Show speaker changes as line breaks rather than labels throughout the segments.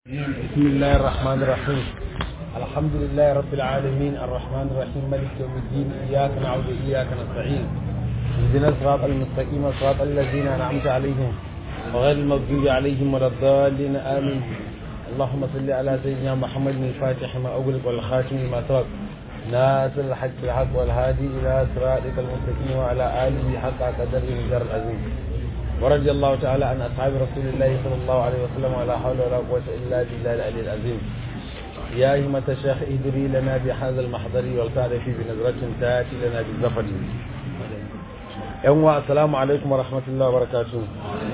بسم الله الرحمن الرحيم الحمد لله رب العالمين الرحمن الرحيم مالك يوم الدين إياك نعبد وإياك نستعين اهدنا الصراط المستقيم صراط الذين أنعمت عليهم وغير المغضوب عليهم ولا الضالين آمين اللهم صل على سيدنا محمد الفاتح ما أغلق والخاتم لما سبق ناصر الحق بالحق والهادي إلى صراطك المستقيم وعلى آله حق قدر المجر العظيم ورضي الله تعالى عن أصحاب رسول الله صلى الله عليه وسلم ولا حول ولا قوة إلا بالله العلي العظيم يا همة الشيخ اهدري لنا بهذا المحضر والتعرف بنظرة تأتي لنا بالزفر يوم السلام عليكم ورحمة الله وبركاته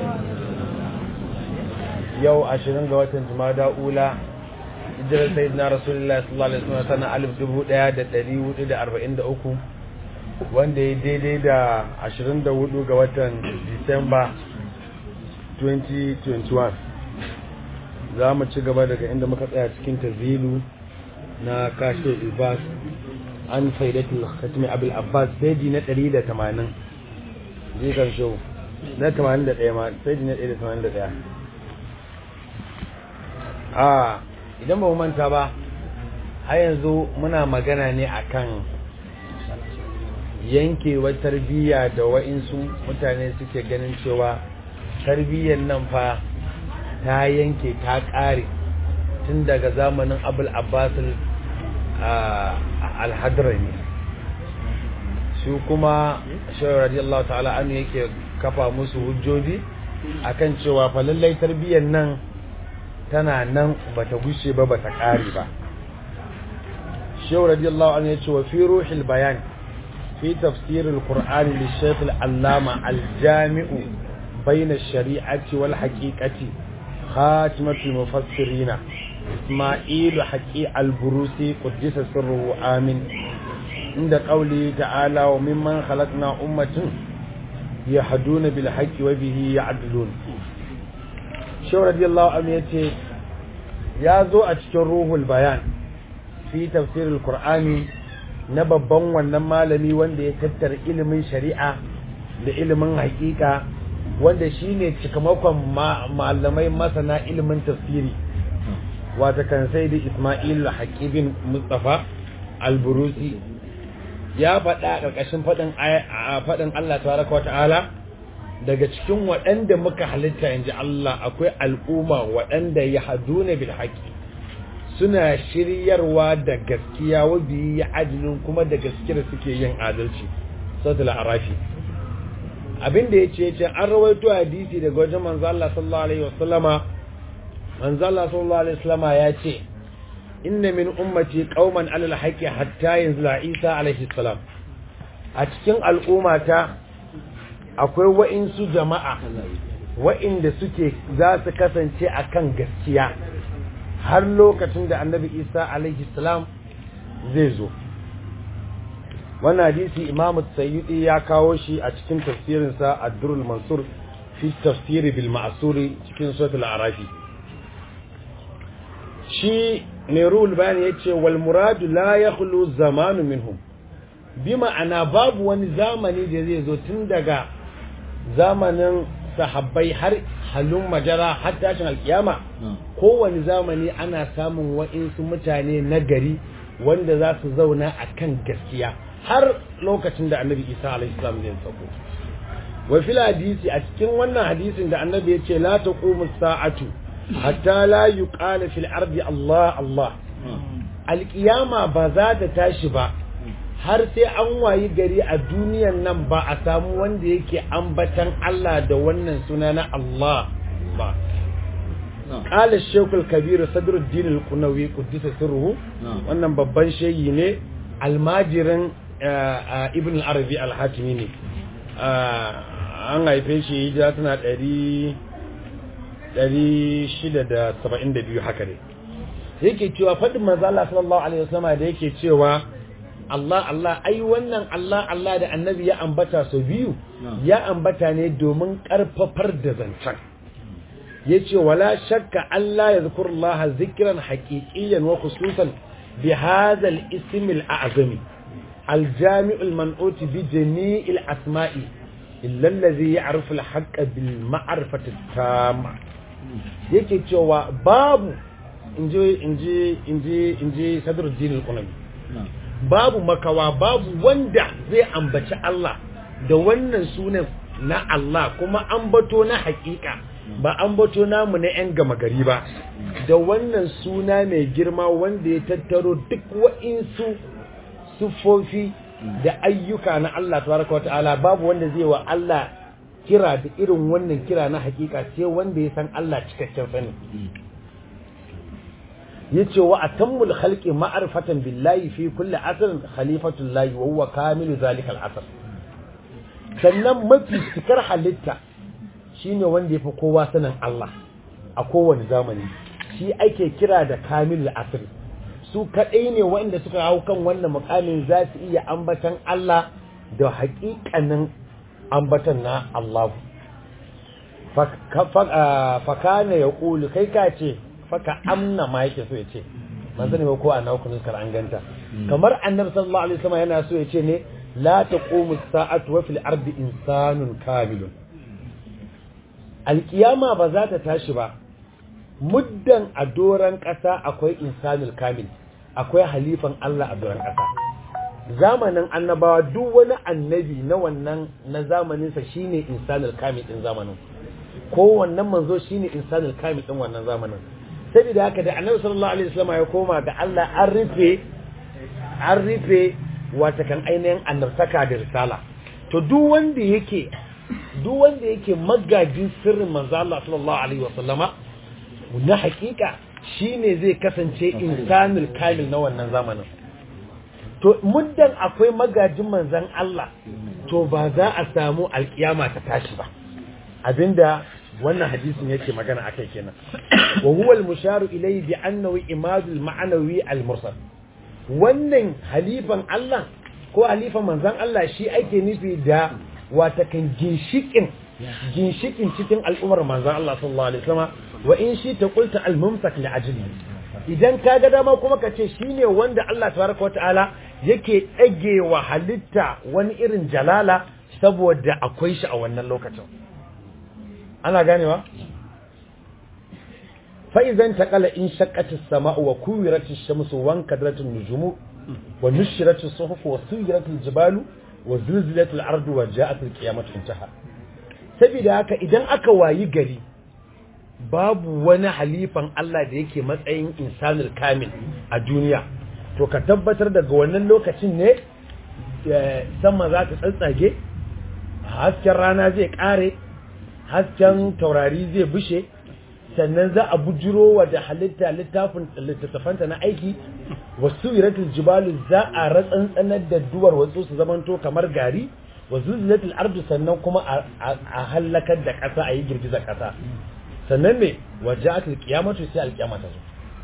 يو عشرين قوة جمادى أولى hijirar sayyidina rasulullahi sallallahu alaihi wasallam sana alif dubu daya da dari hudu da arba'in da uku wanda ya daidai da 24 ga watan disamba 2021 za mu ci gaba daga inda muka tsaya cikin tazilu na kashe ibas an faidatul khatmi abul abbas saidi na 180 jikan show na 81 ma saidi na 181 a idan ba mu manta ba har yanzu muna magana ne akan yankewar tarbiyya da wa'insu mutane suke ganin cewa tarbiyyar nan fa ta yanke ta ƙare tun daga zamanin abul abbasul alhadrami su kuma shawar radiyallahu ta'ala anu yake kafa musu hujjoji akan cewa fa lallai tarbiyyar nan tana nan bata gushe ba bata ƙare ba shawar radiyallahu anu ya ce wa fi ruhil bayani في تفسير القرآن للشيخ العلامة الجامع بين الشريعة والحقيقة خاتمة المفسرين إسماعيل حقي البروسي قدس سره آمين عند قوله تعالى وممن خلقنا أمة يهدون بالحق وبه يعدلون شو رضي الله عنه يتي يا ذو أتشكر روح البيان في تفسير القرآن na babban wannan malami wanda ya tattara ilimin shari'a da ilimin hakika wanda shine cikamakon malamai masana ilimin tafsiri wata kan sai da Ismail Haqibin Mustafa Al-Burusi ya faɗa ƙarƙashin faɗin faɗin Allah tabaraka wa ta'ala daga cikin waɗanda muka halitta inji Allah akwai al'umma waɗanda ya haduna bil haqqi suna shiryarwa da gaskiya wabi ya ajilin kuma da gaskiya suke yin adalci sautul arafi abinda ya ce ce an rawaito hadisi daga wajen manzo Allah sallallahu alaihi wasallama manzo Allah sallallahu alaihi wasallama ya ce inna min ummati qauman alal haqqi hatta yanzila Isa alaihi salam a cikin al'ummata akwai wa'insu jama'a wa'inda suke za su kasance akan gaskiya har lokacin da annabi isa alaihi salam zai zo wannan hadisi imamu sayyidi ya kawo shi a cikin tafsirinsa ad-durrul mansur fi tafsiri bil ma'suri cikin suratul arafi shi nerul bayani yace wal muradu la yakhlu zamanu minhum bi ma'ana babu wani zamani da zai zo tun daga zamanin sahabbai har halun majara har tashin alkiyama kowane zamani ana samun wa'insu mutane na gari wanda za su zauna a kan gaskiya har lokacin da annabi isa alaihissalam zai sako wa fil hadisi a cikin wannan hadisin da annabi ya ce la taqumu sa'atu hatta la yuqala fil ardi Allah Allah alkiyama ba za ta tashi ba har sai an wayi gari a duniyan nan ba a samu wanda yake ambatan Allah da wannan suna na Allah ba. Ƙala Shekul Kabiru Sadruddin Al-Kunawi Kuddisa Sirruhu wannan babban shehi ne almajirin Ibn Al-Arabi Al-Hatimi ne. An haife shi hijira tana ɗari shida da saba'in da biyu haka ne. Yake cewa faɗin manzo Allah sallallahu alaihi wasallam da yake cewa Allah Allah ai wannan Allah Allah da annabi ya ambata sau biyu ya ambata ne domin karfafar da zancen yace wala shakka Allah ya zikur Allah zikran haqiqiyan wa khususan bi hadha al-ism al-a'zami al-jami' al-man'ut bi jami' al-asma'i illa alladhi ya'rifu al-haqqa bil ma'rifati at-tamma yake cewa babu inji inji inji inji sadruddin al-qulami babu makawa babu wanda zai ambaci Allah da wannan sunan na Allah kuma ambato na hakika ba ambato namu na yan gama gari ba da wannan suna mai girma wanda ya tattaro duk wa'insu sufofi da ayyuka na Allah tabaraka wa ta'ala babu wanda zai wa Allah kira da irin wannan kira na hakika sai wanda ya san Allah cikakken sani yace wa atammul khalqi ma'rifatan billahi fi kulli asrin khalifatullahi wa huwa kamilu zalika al-asr sannan mafi cikar halitta shine wanda yafi kowa sanin Allah a kowane zamani shi ake kira da kamilul asr su kadai ne wanda suka hau kan wannan mukamin za su iya ambatan Allah da haƙiƙanin ambatan na Allah fakana ya ƙulu kai ka ce faka amna ma yake so ya ce man sani ba ko a nawa nuskar an ganta kamar annabi sallallahu alaihi wasallam yana so ya ce ne la taqumu sa'atu wa fil ardi insanun kamilun alkiyama ba za ta tashi ba muddan a doran ƙasa akwai insanul kamil akwai halifan Allah a doran ƙasa zamanin annabawa duk wani annabi na wannan na zamaninsa shine insanul kamil din zamanin ko wannan manzo shine insanul kamil din wannan zamanin saboda haka da annabi sallallahu alaihi wasallam ya koma ga Allah an rufe an rufe wata kan ainihin annabtaka da risala to duk wanda yake duk wanda yake magajin sirrin manzo Allah sallallahu alaihi wasallama na hakika shine zai kasance insanul kamil na wannan zamanin to muddan akwai magajin manzan Allah to ba za a samu alkiyama ta tashi ba abinda wannan hadisin yake magana akai kenan wa huwa al-musharu ilayhi bi annahu imadul ma'nawi al-mursal wannan halifan Allah ko halifan manzan Allah shi ake nufi da watakan ginshikin ginshikin cikin al'ummar manzan Allah sallallahu alaihi wasallam wa in shi ta qulta al-mumsak li ajli idan ka ga dama kuma ka ce shine wanda Allah tabaraka wa ta'ala yake ɗage wa halitta wani irin jalala saboda akwai shi a wannan lokacin ana ganewa fa'izan taƙala in shakkatis sama'u wa kuwiratis shamsu wan kadratin nujumu wa nushiratis suhufu wa suyiratil jibalu wa zulzilatil ardu wa ja'atil qiyamatu intaha saboda haka idan aka wayi gari babu wani halifan Allah da yake matsayin insanul kamil a duniya to ka tabbatar daga wannan lokacin ne sama za ta tsantsage hasken rana zai kare hasken taurari zai bushe sannan za a bujiro wa da halitta littafin littattafanta na aiki wasu iratul jibalu za a ratsantsanar da duwar wasu su zamanto kamar gari wa zulzilatul ardu sannan kuma a halakar da ƙasa a yi girgizar ƙasa sannan me wajatul qiyamatu sai alqiyama ta zo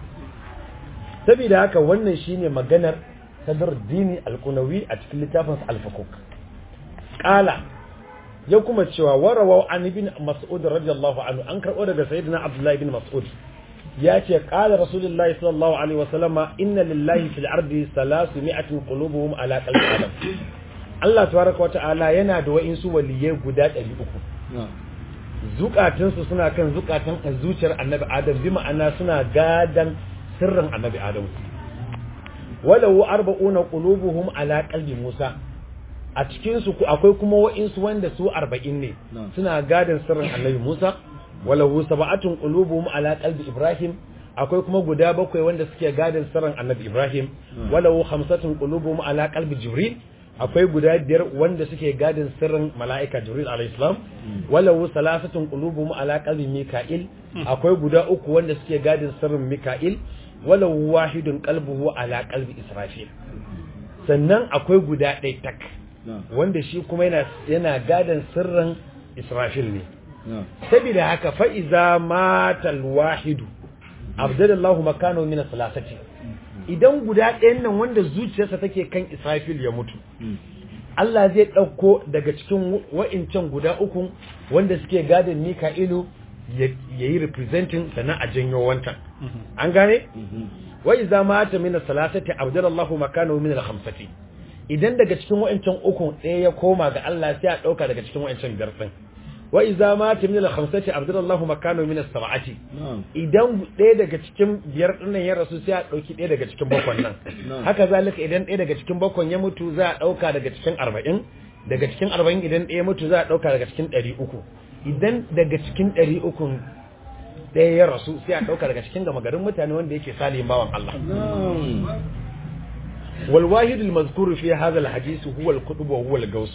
saboda haka wannan shine maganar sadruddin al-qunawi a cikin littafin al-fukuk qala ya kuma cewa warawa an ibn mas'ud radiyallahu anhu an karbo daga sayyidina abdullahi ibn mas'ud ya ce qala rasulullahi sallallahu alaihi wasallama inna lillahi fil ardi 300 qulubuhum ala qalbi adam Allah tabaraka wa ta'ala yana da wa'insu waliyai guda 300 zukatunsu suna kan zukatan zuciyar annabi adam bi ma'ana suna gadan sirrin annabi adam walau arba'una qulubuhum ala qalbi musa a cikin su akwai kuma wa'insu wanda su 40 ne suna gadan sirrin annabi musa walau sab'atun qulubuhum ala qalbi ibrahim akwai kuma guda bakwai wanda suke gadan sirrin annabi ibrahim walau khamsatun qulubuhum ala qalbi jibril akwai guda biyar wanda suke gadin sirrin mala'ika jibril alaihissalam walau salasatun qulubuhum ala qalbi mika'il akwai guda uku wanda suke gadin sirrin mika'il walau wahidun qalbuhu ala qalbi israfil sannan akwai guda ɗaya tak wanda shi kuma yana yana gadin sirrin israfil ne saboda haka fa iza matal wahidu abdallahu makano min salasati idan guda ɗayan nan wanda zuciyarsa take kan Israfil ya mutu Allah zai ɗauko daga cikin wa'incan guda uku wanda suke gadin Mika'ilu ya yi representing sannan a janyo wancan an gane wa iza mata min salasati abdallahu makanahu min al-khamsati idan daga cikin wa'incan uku ɗaya ya koma ga Allah sai a ɗauka daga cikin wa'incan biyar ɗin wa iza mata min al-khamsati abdallahu makanu min as-sab'ati
na'am
idan ɗaya daga cikin biyar ɗinnan ya rasu sai a ɗauki ɗaya daga cikin bakwan nan
Na'am.
haka zalika idan ɗaya daga cikin bakwan ya mutu za a ɗauka daga cikin arba'in daga cikin arba'in idan ɗaya mutu za a ɗauka daga cikin ɗari uku idan daga cikin ɗari uku ɗaya ya rasu sai a ɗauka daga cikin gama garin mutane wanda yake salihin bawan Allah
na'am
wal wahidul mazkuru fi hadha al hadith huwa al qutb wa huwa al gaus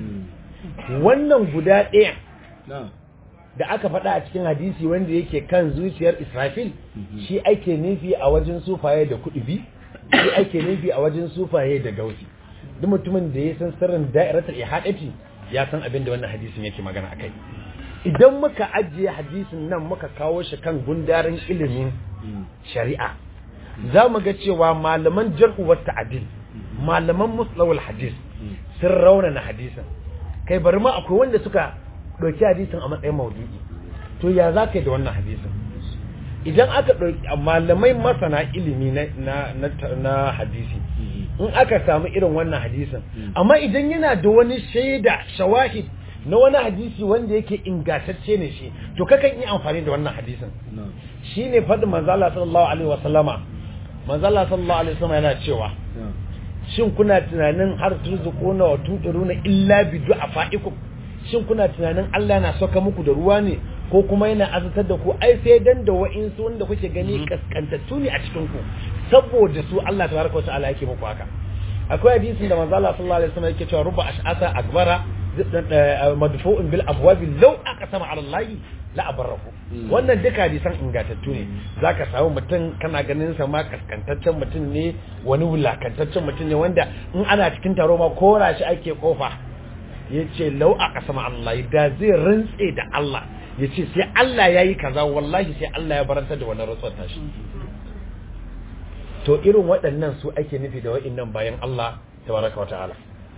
Mm.
wannan guda ɗaya
na'am
da aka faɗa a cikin hadisi wanda yake kan zuciyar Israfil shi ake nufi a wajen sufaye da kuɗubi shi ake nufi a wajen sufaye da gausi duk mutumin da ya san sirrin da'iratul ihadati ya san abin da wannan hadisin yake magana akai idan muka ajiye hadisin nan muka kawo shi kan gundarin ilimin
Mm.
shari'a za mu ga cewa malaman jarhu wa ta'dil malaman muslawul hadis sun raunana hadisin kai bari ma akwai wanda suka ɗauki hadisin a matsayin maudu'i to ya za ka yi da wannan hadisin idan aka ɗauki malamai masana ilimi na, na, na, na hadisi in aka samu irin wannan hadisin amma idan yana da wani shaida shawahid na wani hadisi wanda yake ingantacce ne shi to kakan yi amfani da wannan hadisin
na'am
shine faɗin manzala sallallahu alaihi wasallama manzala sallallahu alaihi wasallama yana cewa
na'am
shin kuna tunanin har turzuquna wa tudiruna illa bi du'afaikum shin kuna tunanin Allah na soka muku da ruwa ne ko kuma yana azatar da ku ai sai dan da wa'insu wanda kuke gani kaskantattu ne a cikin ku saboda su Allah tabaraka wa ta'ala yake muku haka akwai hadisin da manzo Allah sallallahu alaihi wasallam yake cewa ruba ash'asa akbara madfu'un bil abwabi law aqsama ala Allah la abarrahu wannan duka hadisan ingantattu ne zaka samu mutum kana ganin sa ma kaskantaccen mutum ne wani wulakantaccen mutum ne wanda in ana cikin taro ma kora shi ake kofa yace law aqsama ala Allah da zai rantse da Allah yace sai Allah yayi kaza wallahi sai Allah ya baranta da wannan rantsuwar tashi to irin waɗannan su ake nufi da wa'innan bayan Allah tabaraka wa ta'ala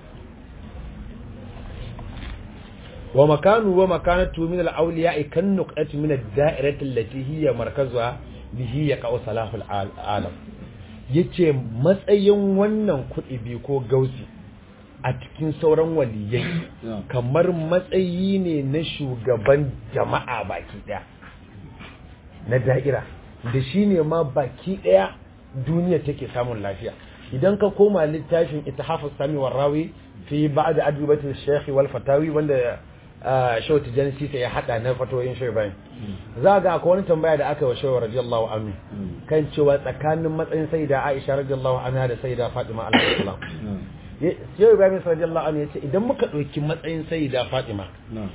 wa makanu wa makanatu min al-awliya kan nuqati min ad-da'irati allati hiya markazuha bihi yaqa'u salahul alam yace matsayin wannan kuɗi bi ko gausi a cikin sauran waliyai kamar matsayi ne na shugaban jama'a baki daya na da'ira da shi ne ma baki daya duniya take samun lafiya idan ka koma littafin itihafus sami warrawi fi ba'da adwibatul shaykh wal fatawi wanda shaw tijani sita ya hada na fatoyin shaw bayan za ga akwai wani tambaya da aka yi wa shaw radiyallahu anhu kan cewa tsakanin matsayin sayyida Aisha radiyallahu anha da sayyida Fatima alaihi salam shaw Ibrahim radiyallahu anhu yace idan muka dauki matsayin sayyida Fatima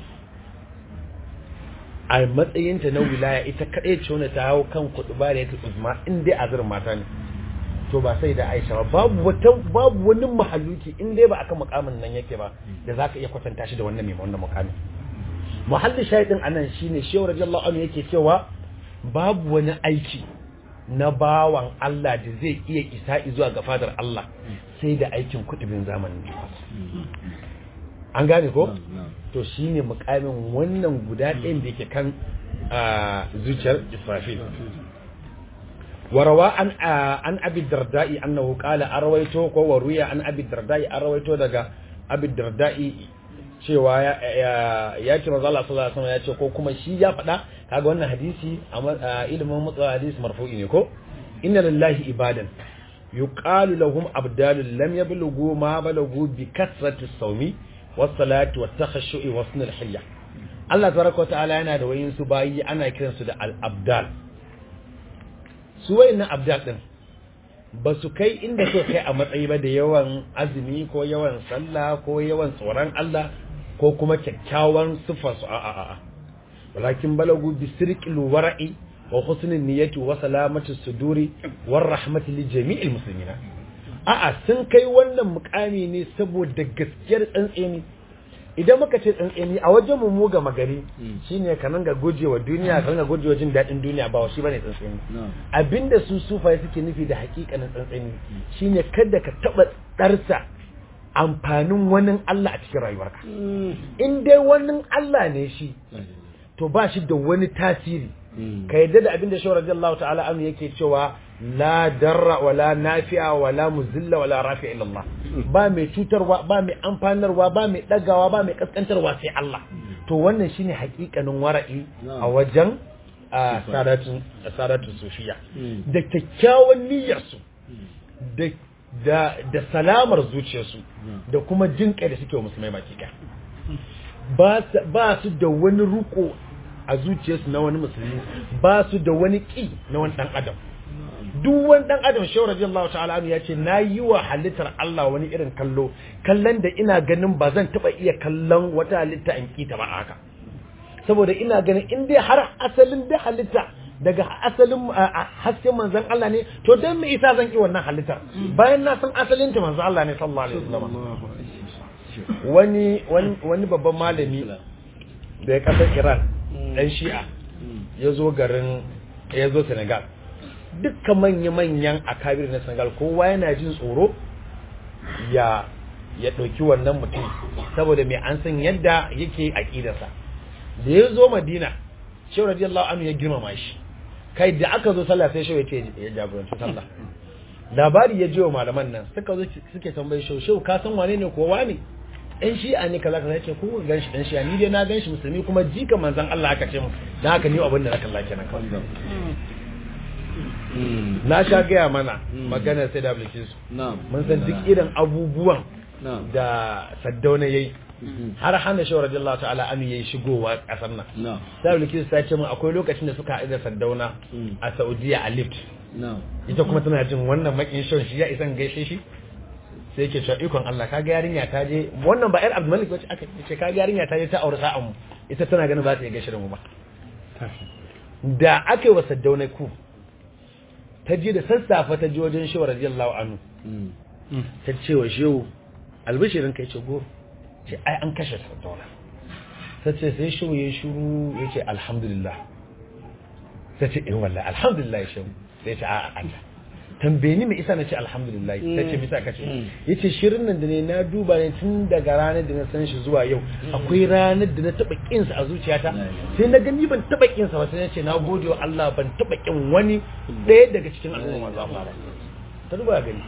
a matsayinta na wilaya ita kaɗai ce wanda ta hau kan kuɗi ba da ya uzma in dai a zirin mata ne to ba sai da aisha ba babu wata babu wani mahaluki in dai ba aka mukamin nan yake ba da zaka iya kwatanta shi da wannan mai wannan mukamin muhallin shahidin anan shine shehu radiyallahu anhu yake cewa babu wani aiki na bawan Allah da zai iya isa zuwa ga fadar Allah sai da aikin kudubin zamanin an gane ko to shine mukamin wannan guda ɗayan da yake kan zuciyar Israfil warawa an an abi darda'i annahu qala arwayto ko waruya an abi darda'i arwayto daga abi darda'i cewa ya ce manzo Allah sallallahu alaihi wasallam ya ce ko kuma shi ya faɗa kaga wannan hadisi a ilimin mutsa hadisi marfu'i ne ko inna lillahi ibadan yuqalu lahum abdalul lam yablughu ma balaghu bi kasrati sawmi wasalati wattakhashu'i wasnul hilya Allah tabaraka ta'ala yana da wayin su bayi ana kiran su da al-abdal su wayannan abdal din ba su kai inda so kai a matsayi ba da yawan azumi ko yawan sallah ko yawan tsoron Allah ko kuma kyakkyawan sifar su a'a a'a walakin balagu bi sirqil wara'i wa husnul niyyati wa salamati suduri war rahmati li jami'il muslimina a'a sun kai wannan mukami ne saboda gaskiyar tsantseni idan muka ce tsantseni a wajen mu mu gama gari shine ka nan ga gujewa duniya ka ga gujewa jin daɗin duniya ba shi bane tsantseni abinda su sufaye suke nufi da hakikanin tsantseni shine kada ka taba darsa amfanin wani Allah a cikin rayuwarka in dai wani Allah ne shi to ba shi da wani tasiri ka yadda da abinda shawar radiyallahu ta'ala anhu yake cewa la darra wala nafi'a wala muzilla wala rafi'a illa Allah ba mai cutarwa ba mai amfanarwa ba mai dagawa ba mai kaskantarwa sai Allah to wannan shine hakikanin wara'i
Na'am.
a wajen a sadatun sadatun sufiya
Mm.
da kyakkyawan niyyarsu da da da salamar zuciyarsu da kuma jin kai da suke wa musulmai baki ɗaya ba su- ba su da wani ruko a zuciyarsu na wani musulmi ba su da wani ƙi na wani ɗan adam duk wani ɗan adam shehu radiyallahu ta'ala anhu ya ce na yi wa halittar Allah wani irin kallo kallon da ina ganin ba zan taɓa iya kallon wata halitta in ƙi ta ba a haka saboda ina ganin in dai har asalin da halitta daga asalin a- a hasken manzon Allah ne to dan me isa zan ki wannan halittar bayan na san asalin ta manzon Allah ne sallallahu alaihi wasallam wani wani wani babban malami da ya kasar Iran dan Shi'a ya zo garin ya zo Senegal dukkan manya-manyan akabir na Senegal kowa yana jin tsoro ya ya ɗauki wannan mutum saboda mai an san yadda yake aƙidarsa da ya zo madina shehu radiyallahu anhu ya girmama shi kai da aka zo sallah sai shehu ya ce ya jagoranci sallah labari ya jiwa malaman nan suka zo suke tambayi shehu shehu ka san wane ne ko wane ɗan shi'a ne kaza kaza yace ko gan shi ɗan shi'a ni dai na gan shi musulmi kuma jika manzon Allah aka ce mu dan haka ni abin da na kalla kenan kawai na sha gaya mana maganar sai da Bilkisu
na'am
mun san duk irin abubuwan
na'am
da Saddauna yayi har hana shawar radiyallahu ta'ala an yayi shigowa kasar nan
na'am
sai Bilkisu ta ce mun akwai lokacin da suka haɗu da Saddauna
Mm.
a Saudiya a lift
na'am
ita kuma tana jin wannan makin shon shi ya isan gaishe shi sai yake cewa ikon Allah kaga yarinya ta je wannan ba yar Abdul Malik bace aka ce kaga yarinya ta je ta aure sa'an mu ita tana ganin ba ta iya gaishe da mu ba da aka yi wa Saddauna ku ta je da sassafe ta je wajen shehu radiyallahu anhu
Mm.
ta ce wa shehu albishirin kai ce goro ce ai an kashe Saddauna ta ce sai shehu ya shuru ya ce alhamdulillah ta ce eh wallahi alhamdulillah shehu sai ce a'a Allah tambaye ni me isa na ce alhamdulillah ta ce bisa kace yace shirin nan da ne na duba ne tun daga ranar da na san shi zuwa yau akwai ranar da na taba kin sa a zuciyata sai na gani ban taba kin sa ba sai na ce na gode wa Allah ban taba kin wani ɗaya daga cikin al'umma manzo Allah ba ta duba gani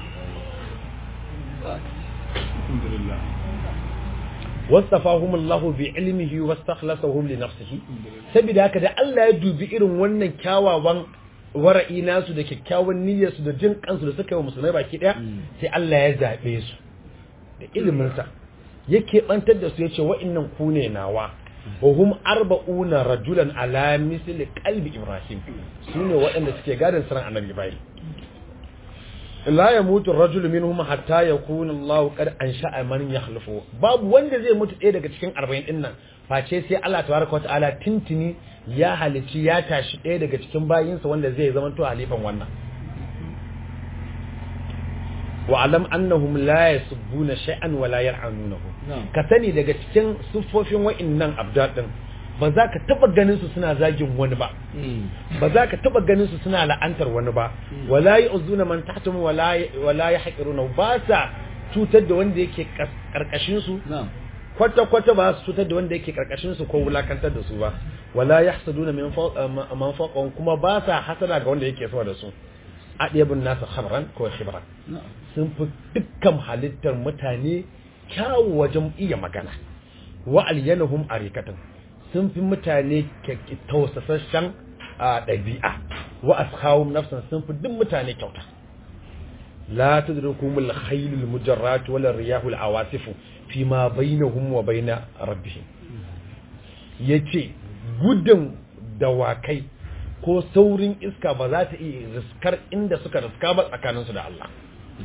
alhamdulillah
wasafahum Allah bi ilmihi wastakhlasahum li nafsihi saboda haka da Allah ya dubi irin wannan kyawawan wara'i nasu da kyakkyawan niyyarsu da jin kansu da suka yi wa musulmai baki daya sai Allah ya zabe su da ilimin sa yake bantar da su yace wa'annan ku ne nawa wa hum arba'una rajulan ala misli qalbi ibrahim sune waɗanda suke gadon saran annabi ibrahim la ya mutu rajul minhum hatta yakuna Allah qad ansha'a man yakhlufu babu wanda zai mutu ɗaya daga cikin 40 din nan face sai Allah tabaraka wataala tintini ya halici ya tashi ɗaya daga cikin bayinsa wanda zai zama to halifan wannan wa alam annahum la yasubbuna shay'an wa la yal'anunahu
Na'am.
ka sani daga cikin siffofin wa'annan abdad din ba za ka taba ganin su suna zagin wani ba
Mm.
ba za ka taba ganin su suna la'antar wani ba wala yu'zuna man tahtum wala wala yahqiruna ba sa cutar da wanda yake kas- karkashin su
na'am
kwata kwata ba su cutar da wanda yake karkashin su ko wulakantar da su ba wala yahsuduna min fawq man fawqahum kuma ba sa hasada ga wanda yake sama da su adiyabun nasu khabran ko khibran
na'am
sun fi dukkan halittar mutane kyawu wajen iya magana wa alyanahum arikatan sun fi mutane kyakki- tausasashen a ɗabi'a wa askhawum nafsan sun fi duk mutane kyauta la tudrikumul khaylul mujarrat wala riyahul awasifu fi ma bainahum wa baina rabbihim yace gudun dawakai ko saurin iska ba za ta iya riskar inda suka riska ba tsakaninsu da Allah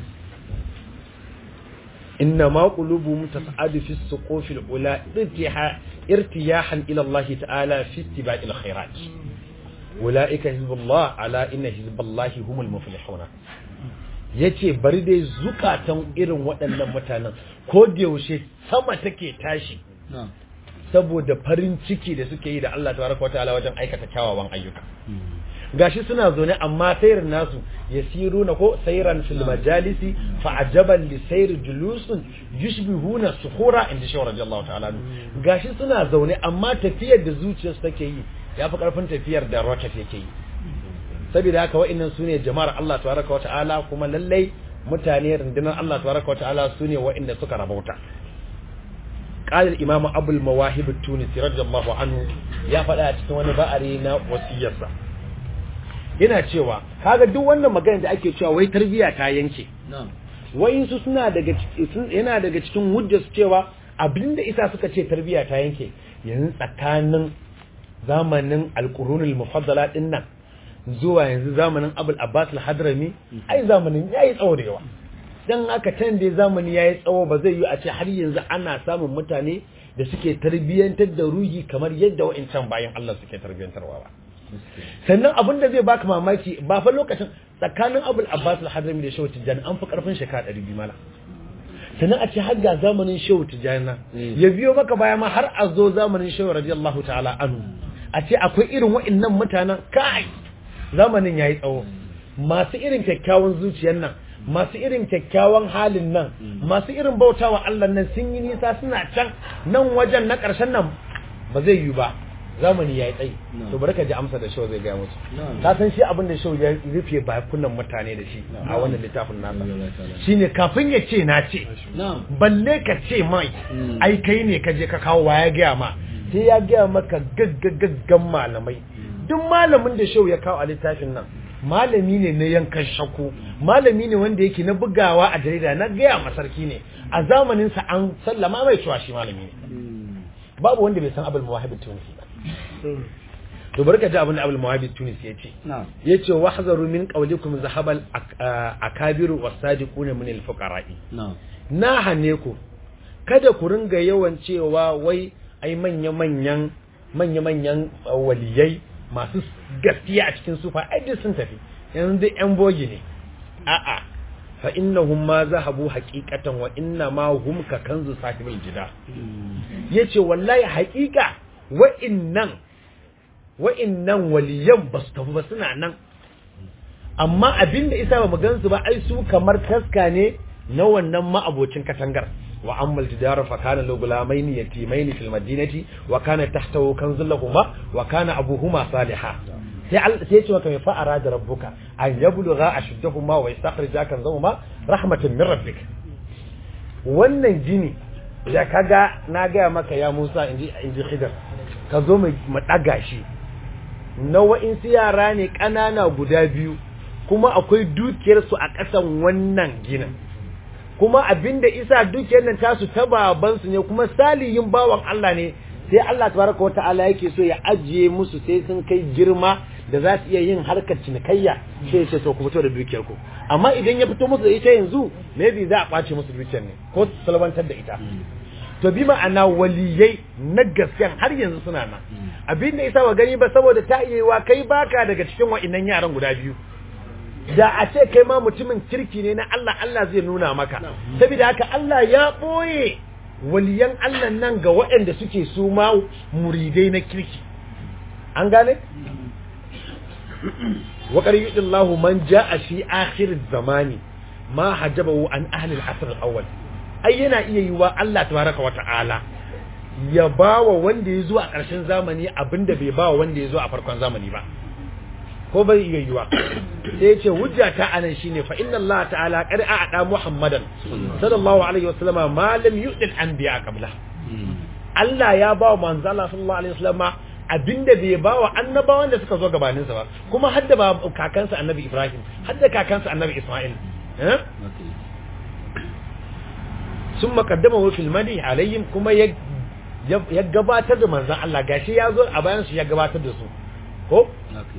إنما قلوبهم تسعد في السقوف الأولى ارتياحا ارتياحا إلى الله تعالى في اتباع الخيرات أولئك حزب الله على إن حزب الله هم المفلحون yace bari dai zukatan irin waɗannan mutanen ko da yaushe sama take tashi
na'am
saboda farin ciki da suke yi da Allah tabaraka wa ta'ala wajen aikata kyawawan ayyuka gashi suna zaune amma sayar nasu yasiruna ko sayran fil majalisi fa ajaban li sayr julusun yushbihuna sukhura inda shi radiyallahu ta'ala anhu. gashi suna zaune amma tafiyar da zuciyarsu take yi yafi karfin tafiyar da rocket yake yi saboda haka wa'annan sune jama'ar Allah tabaraka wa ta'ala kuma lallai mutane rundunar Allah tabaraka wa ta'ala sune wa'anda suka rabauta qala al-imam abu al-mawahib at-tunisi radiyallahu anhu ya faɗa a cikin wani ba'ari na wasiyarsa yana cewa kaga duk wannan magana da ake cewa wai tarbiya ta yanke
na'am
wayansu suna daga cikin yana daga cikin hujjar su cewa abinda isa suka ce tarbiya ta yanke yanzu tsakanin zamanin alqurunul mufaddala din nan zuwa yanzu zamanin abul abbas al-hadrami ai zamanin yayi tsawo da yawa dan haka can dai zamani yayi tsawo ba zai yi a ce har yanzu ana samun mutane da suke tarbiyantar da ruhi kamar yadda wa'incan bayan Allah suke tarbiyantarwa ba sannan abin da zai baka mamaki ba fa lokacin tsakanin abul abbas al-hadrami da shehu tijjani an fi karfin shekara 200 mala sannan a ce har ga zamanin shehu tijjani na ya biyo maka baya ma har a zo zamanin shehu radiyallahu ta'ala anhu a ce akwai irin wa'annan mutanen kai zamanin yayi tsawo masu irin kyakkyawan zuciyar nan masu irin kyakkyawan halin nan masu irin bautawa Allah nan sun yi nisa suna can nan wajen na ƙarshen nan ba zai yi ba zamani ya yi tsayi to bari ka ji amsa da shau zai gaya musu ka san shi abin da shau ya rufe bakunan mutane da shi a wannan littafin nasa shine kafin ya ce na ce balle ka ce mai ai kai ne ka je ka kawo wa ya gaya ma sai ya gaya maka gaggagaggan malamai duk malamin da shau ya kawo a littafin nan malami ne na yankan shakku malami ne wanda yake na bugawa a jarida na gaya masarki ne a zamaninsa an sallama mai cewa shi malami ne babu wanda bai san abul mawahib tunisi ba to barka ji abin da abul mawahib tunisi ya ce ya ce wahzaru min qawlikum zahabal akabiru wasadiquna min alfuqara'i na hane ku kada ku ringa yawan cewa wai ai manya manyan manya manyan waliyai masu gaskiya a cikin sufa ai duk sun tafi yanzu duk yan bogi ne a'a fa innahum ma zahabu haqiqatan wa inna ma hum ka kanzu sahibul jida yace wallahi haqiqa wa'innan wa'innan waliyan basu tafi ba suna nan amma abinda isa ba mu gansu ba ai su kamar taska ne na wannan ma'abocin katangar wa ammal jidara fa kana lahu gulamaini yatimaini fil madinati wa kana tahtahu kanzun lahumma wa kana abuhuma salihah sai sai ce maka fa arada rabbuka an yablugha ashuddahuma wa yastakhrija kanzahuma rahmatan min rabbik wannan gini da kaga na ga maka ya Musa inji inji Khidr ka zo mu daga shi na wa'insu yara ne ƙanana guda biyu kuma akwai dukiyarsu a ƙasan wannan ginin kuma abinda isa dukiyar nan tasu ta babansu ne kuma salihin bawan Allah ne sai Allah tabaraka wa ta'ala yake so ya ajiye musu sai sun kai girma da za su iya yin harkar cinikayya sai ce to ku fito da dukiyar ku amma idan ya fito musu da ita yanzu maybe za a kwace musu dukiyar ne ko su salwantar da ita to bi ma'ana waliyai na gaskiyan har yanzu suna nan abinda isa wa gani ba saboda ta iya kai baka daga cikin wa'innan yaran guda biyu da a ce kai ma mutumin kirki ne na Allah Allah zai nuna maka saboda haka Allah ya boye waliyan Allah nan ga waɗanda suke su ma muridai na kirki an gane wa qariyullahu man jaa fi akhir zamani ma hajabahu an ahli al-asr al-awwal ai yana iya yiwa Allah tabaraka wa ta'ala ya bawa wanda ya zo a ƙarshen zamani abinda bai bawa wanda ya zo a farkon zamani ba ko bai iya yiwa sai ce hujja ta anan shine fa inna Allah ta'ala qad a'ada Muhammadan sallallahu alaihi wasallama ma lam yu'dil anbiya qabla Allah ya ba manzo Allah sallallahu alaihi wasallama abinda bai ba wa annabawan da suka zo gabanin sa ba kuma hadda ba kakansa annabi Ibrahim hadda kakansa annabi Isma'il eh summa qaddamahu fil madi alaihim kuma ya ya gabatar da manzon Allah gashi ya zo a bayan su ya gabatar da su ko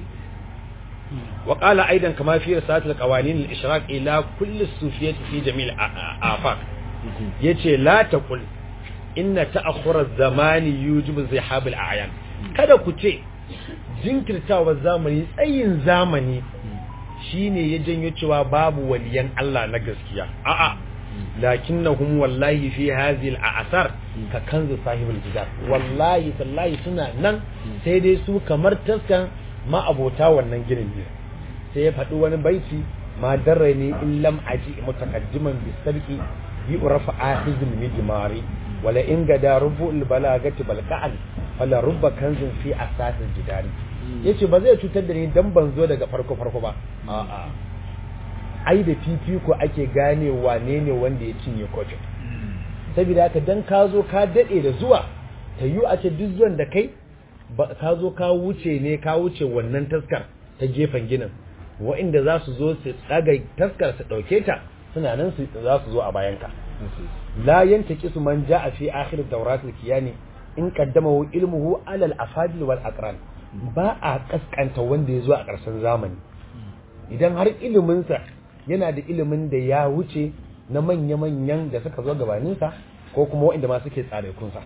وقال أيضا كما في رسالة القوانين الإشراك إلى كل الصوفية في جميع الآفاق يتي لا تقل إن تأخر الزمان يوجب زحاب الأعيان kada ku ce jinkirtawa zamani tsayin zamani shine ya janyo cewa babu waliyan Allah na gaskiya a'a lakinnahum wallahi fi hadhihi al-a'sar ka kanzu sahibul jidar wallahi tallahi suna nan sai dai su kamar taskan ma'abota wannan ginin ne sai ya faɗi wani baiti ma darre ne in lam aji mutakaddiman bi sarki bi urafa ahizul mijmari wala in gada rubu'ul balagati balqa'an wala rubba kanzin fi asasil jidari yace ba zai cutar da ni dan ban zo daga farko farko ba a'a ai da fifiko ake gane wane ne wanda ya cinye kofin saboda haka dan ka zo ka dade da zuwa ta yi a ce duk zuwan da kai ka zo ka wuce ne ka wuce wannan taskar ta gefen ginin wa'inda za su zo su tsaga taskar su ɗauke ta suna nan su za su zo a bayanka la yantaki su man ja'a fi akhir dawrat al-kiyani in qaddama ilmuhu ala al-afadil wal aqran ba a kaskanta wanda ya zo a ƙarshen zamani idan har iliminsa yana da ilimin da ya wuce na manya-manyan da suka zo gabaninsa ko kuma waɗanda ma suke tsare kunsa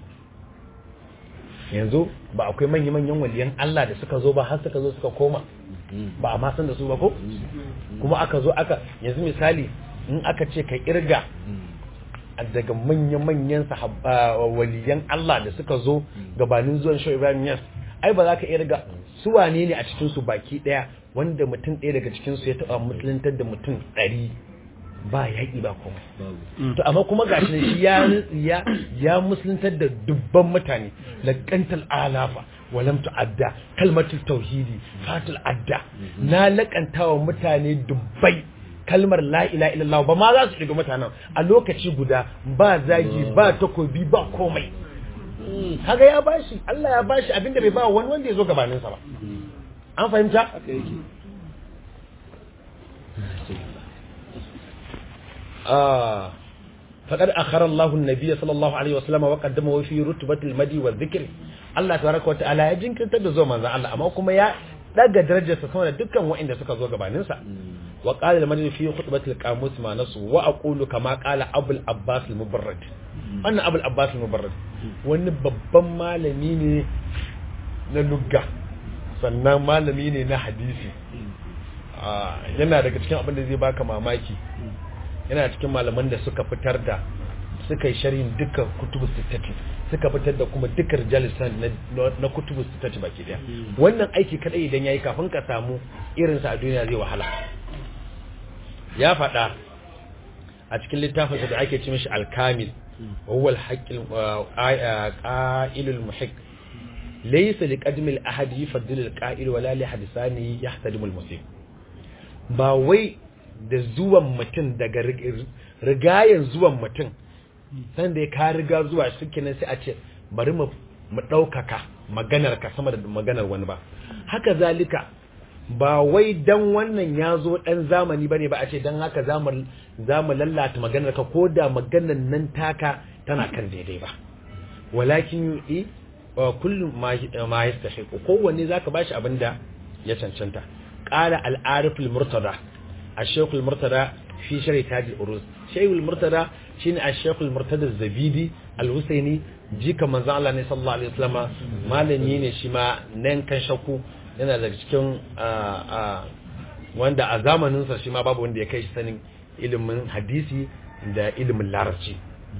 yanzu ba akwai manya-manyan waliyan Allah da suka zo ba har suka zo suka koma ba a ma san da su ba ko kuma aka zo aka yanzu misali in aka ce ka irga daga manya-manyan waliyan Allah da suka zo gabanin zuwan shi Ibrahim Yas ai ba za ka irga su wane ne a cikin su baki daya wanda mutum ɗaya daga cikin su ya taɓa musuluntar da mutum ɗari ba yaƙi ba kuma to amma kuma gashi ne shi ya ya ya musuluntar da dubban mutane laqantal alafa walam tu'adda kalmatul tauhidi fatul adda na laƙantawa mutane dubbai kalmar la ila illallah ba ma za su shiga mutanen a lokaci guda ba zagi ba takobi ba komai kaga ya bashi Allah ya bashi abinda bai ba wani wanda ya zo gabanin sa ba an fahimta ah faqad akhara Allahu an-nabiy sallallahu alaihi wasallam wa qaddama fi rutbatil madi wa dhikr Allah tabaraka wa ta'ala ya jinkirtar da zuwa manzon Allah amma kuma ya daga darajarsa sama da dukkan waɗanda suka zo gabanin sa wa qala al-madani fi khutbatil qamus ma nasu wa aqulu kama qala abul abbas al-mubarrad wannan abul abbas al-mubarrad wani babban malami ne na lugga sannan malami ne na hadisi yana daga cikin abin da zai baka mamaki yana cikin malaman da suka fitar da suka yi sharhin dukkan kutubu sittati suka fitar da kuma dukkan rijalisan na kutubu sittati baki daya wannan aiki kadai idan yayi kafin ka samu irinsa a duniya zai wahala ya faɗa a cikin littafinsa da ake ci mishi alkamil wa huwa alhaqqil qa'ilul muhiq laysa liqadmi alahad yafdil alqa'il wala li hadisani yahtadimu almuslim ba wai da zuwan mutum daga rigayen zuwan mutum san da ya ka riga zuwa suke nan sai a ce bari mu ɗaukaka maganar ka sama da maganar wani ba haka zalika ba wai dan wannan ya zo dan zamani bane ba a ce dan haka za mu lallata maganar ka ko da maganar nan taka tana kan daidai ba walakin yi kullum ma yastahiq kowanne zaka bashi abin da ya cancanta qala al-arif al-murtada ash-shaykh al-murtada fi sharh taj al-urus shaykh al-murtada shine ash-shaykh al-murtada az-zabidi al-husaini jika manzo Allah ne sallallahu alaihi wasallam malami ne shi ma nan kan shakku yana daga cikin wanda a zamaninsa shi ma babu wanda ya kai shi sanin ilimin hadisi da ilimin larabci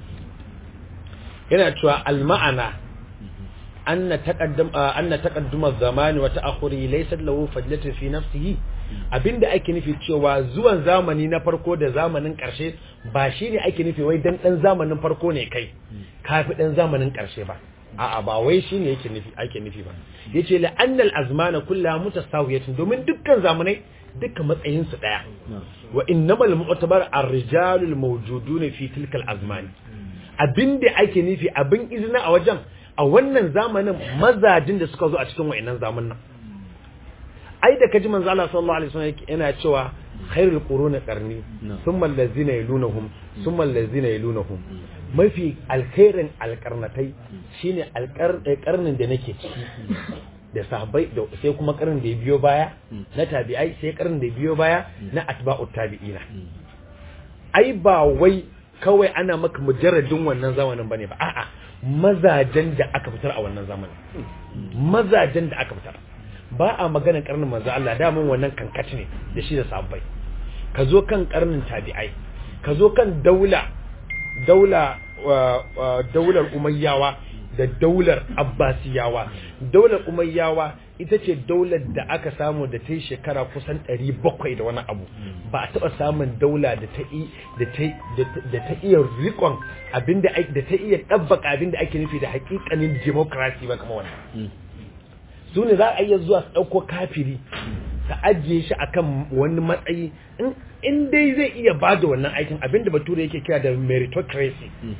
yana cewa al-ma'ana anna taqaddam anna taqadduma zamani wa ta'akhuri laysa lahu fadlatu fi nafsihi abinda ake nufi cewa zuwan zamani na farko da zamanin karshe ba shine ake nufi wai dan dan zamanin farko ne kai kafi dan zamanin karshe ba a'a ba wai shine yake nufi ake nufi ba yace la annal azmana kullaha mutasawiyatun domin dukkan zamanai dukkan matsayin su daya wa innamal mu'tabar ar-rijalul mawjudun fi tilka al-azmani abinda ake nufi abin izina a wajen a wannan zamanin mazajin da suka zo a cikin wayannan zamanin ai da kaji manzo Allah sallallahu alaihi wasallam yana cewa khairul quruni qarni thumma allazina yalunhum thumma allazina yalunhum mafi alkhairin alkarnatai shine alkarnin da nake ciki da sahabbai da sai kuma karnin da ya biyo baya na tabi'ai sai karnin da ya biyo baya na atba'ut tabi'ina ai ba wai kawai ana maka mujarradin wannan zamanin bane ba a'a mazajen da aka fitar a wannan zamanin mazajen da aka fitar ba a maganar karnin manzo Allah da mun wannan kankaci ne da shi da sahabbai ka zo kan karnin tabi'ai ka zo kan daula daula daular umayyawa da daular abbasiyawa daular umayyawa ita ce daular da aka samu da ta yi shekara kusan 700 da wani abu ba a taɓa samun daula da ta iya rikon abinda da ta iya ɗabbaka abinda ake nufi da hakikanin demokrasi ba kama wannan su ne za a iya zuwa su ɗauko kafiri ta ajiye shi akan wani matsayi in dai zai iya ba da wannan aikin abinda bature yake kira da meritocracy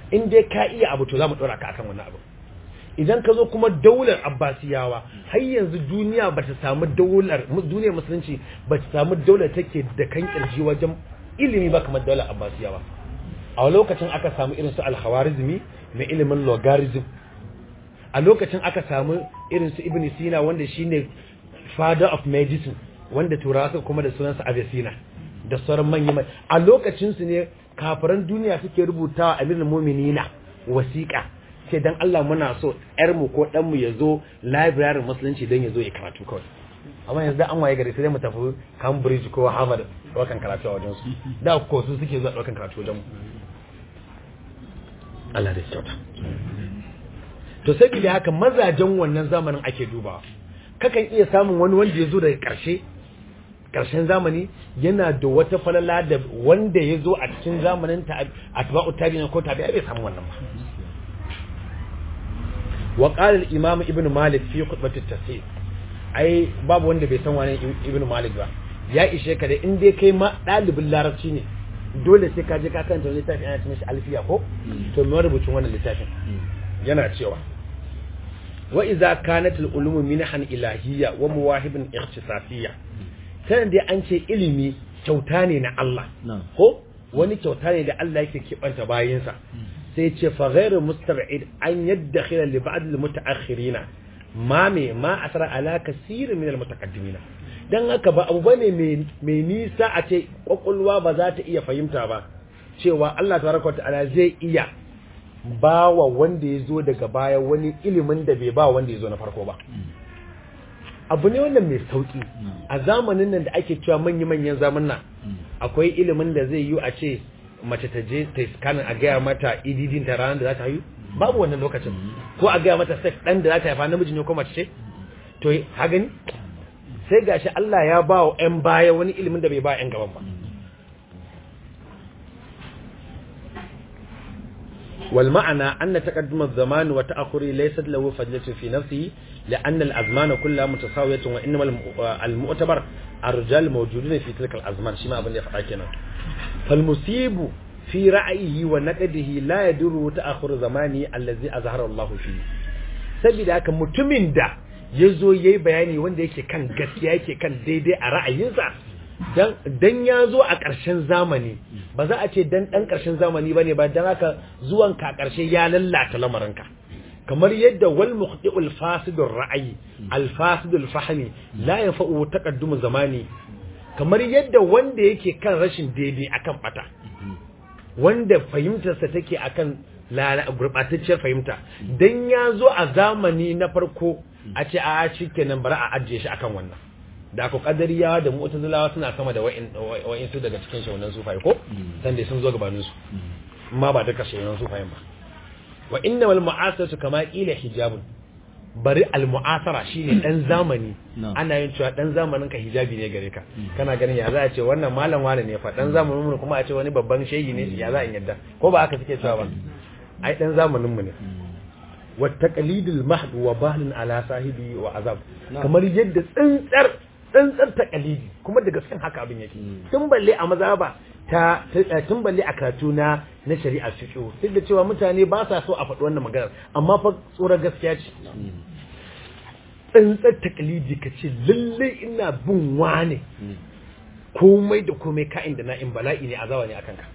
in dai ka iya abu to za mu ɗora ka akan wannan abu idan ka zo kuma daular abbasiyawa har yanzu duniya ba ta samu daular duniyar musulunci ba ta samu daular take da kan kirji wajen ilimi ba kamar daular abbasiyawa a lokacin aka samu irin su alkhawarizmi mai ilimin logarithm a lokacin aka samu irin su ibn sina wanda shine father of medicine wanda turawa suka kuma da sunansa avicenna da sauran manyan a lokacin su ne kafiran duniya suke rubutawa amirul mu'minina wasiƙa sai dan Allah muna so yar mu ko dan mu yazo library musulunci dan yazo ya karatu kawai amma yanzu an waye gari sai mu tafi Cambridge ko Harvard ɗaukan karatu a wajen su da ko su suke zuwa ɗaukan karatu wajen mu Allah da kyauta to sai da haka mazajen wannan zamanin ake dubawa kakan iya samun wani wanda ya zo daga ƙarshe ƙarshen zamani yana da wata falala da wanda ya zo a cikin zamanin ta atba'u tabi'in ko tabi'a bai samu wannan ba wa qala al-imam ibn malik fi khutbati at-tafsir ai babu wanda bai san wani ibn malik ba ya ishe ka da in dai kai ma dalibin larabci ne dole sai ka je ka kanta wani littafi ana cewa alfiya ko to me rubucin wannan littafin yana cewa wa idza kanat al-ulum minhan ilahiyya wa muwahibin ikhtisasiyya sanan dai an ce ilimi kyauta ne na Allah ko wani kyauta ne da Allah yake kibanta bayinsa sai ce fa ghairu mustab'id an yaddakhila li ba'd al-muta'akhirina ma me ma asara ala kasir min al-mutaqaddimina dan haka ba abu bane mai nisa a ce kwakwalwa ba za ta iya fahimta ba cewa Allah tabaraka ta'ala zai iya ba wa wanda ya zo daga baya wani ilimin da bai ba wanda ya zo na farko ba abu ne wannan mai sauki a zamanin nan da ake cewa manya-manyan zamanin akwai ilimin da zai yi a ce mace ta je ta scanning a gaya mata ididin ta ranar da za ta haihu babu wannan lokacin ko a gaya mata sex dan da za ta haifa namiji ne ko mace ce to ha gani sai gashi Allah ya ba wa 'yan baya wani ilimin da bai ba 'yan gaban ba والمعنى أن تقدم الزمان وتأخره ليست له فضلة في نفسه لأن الأزمان كلها متساوية وإنما المؤتبر الرجال موجودون في تلك الأزمان شما أبن يفعلنا فالمصيب في رأيه ونقده لا يدور تأخر زماني الذي أظهر الله فيه saboda haka mutumin da ya zo ya yi bayani wanda yake kan gaskiya yake kan daidai a ra'ayinsa dan ya zo a ƙarshen zamani ba za a ce dan ɗan ƙarshen zamani ba ne ba don haka zuwan ka ƙarshe ya lallata lamarinka kamar yadda wal muqti'ul fasidul ra'ayi al fasidul fahmi la yanfa'u taqaddum zamani kamar yadda wanda yake kan rashin daidai akan bata wanda fahimtarsa take akan gurbatacciyar fahimta dan ya zo a zamani na farko a ce a shikenan bari a ajiye shi akan wannan da ku kadariyawa da mu'tazilawa suna sama da wa'in su daga cikin shaunan sufai ko san dai sun zo gabanin su amma ba duka shaunan sufayen ba wa inna wal mu'asaratu kama qila hijabun bari al mu'asara shine dan zamani ana yin cewa dan zamanin ka hijabi ne gare ka kana ganin ya za a ce wannan malam wani ne fa dan zamanin mu kuma a ce wani babban shehi ne ya za a yadda ko ba aka suke cewa ba ai dan zamanin mu ne wa taqlidul mahd wa bahlun ala sahibi wa azab kamar yadda tsintsar tsantsar takalidi kuma da gaskiyan haka abin yake tun balle a mazaba ta tun balle a karatu na na shari'a fiqh duk da cewa mutane ba sa so a faɗi wannan maganar amma fa tsoron gaskiya ce tsantsar takalidi ka ce lalle ina bin wane komai da komai ka'in da na'in bala'i ne azawa ne akan ka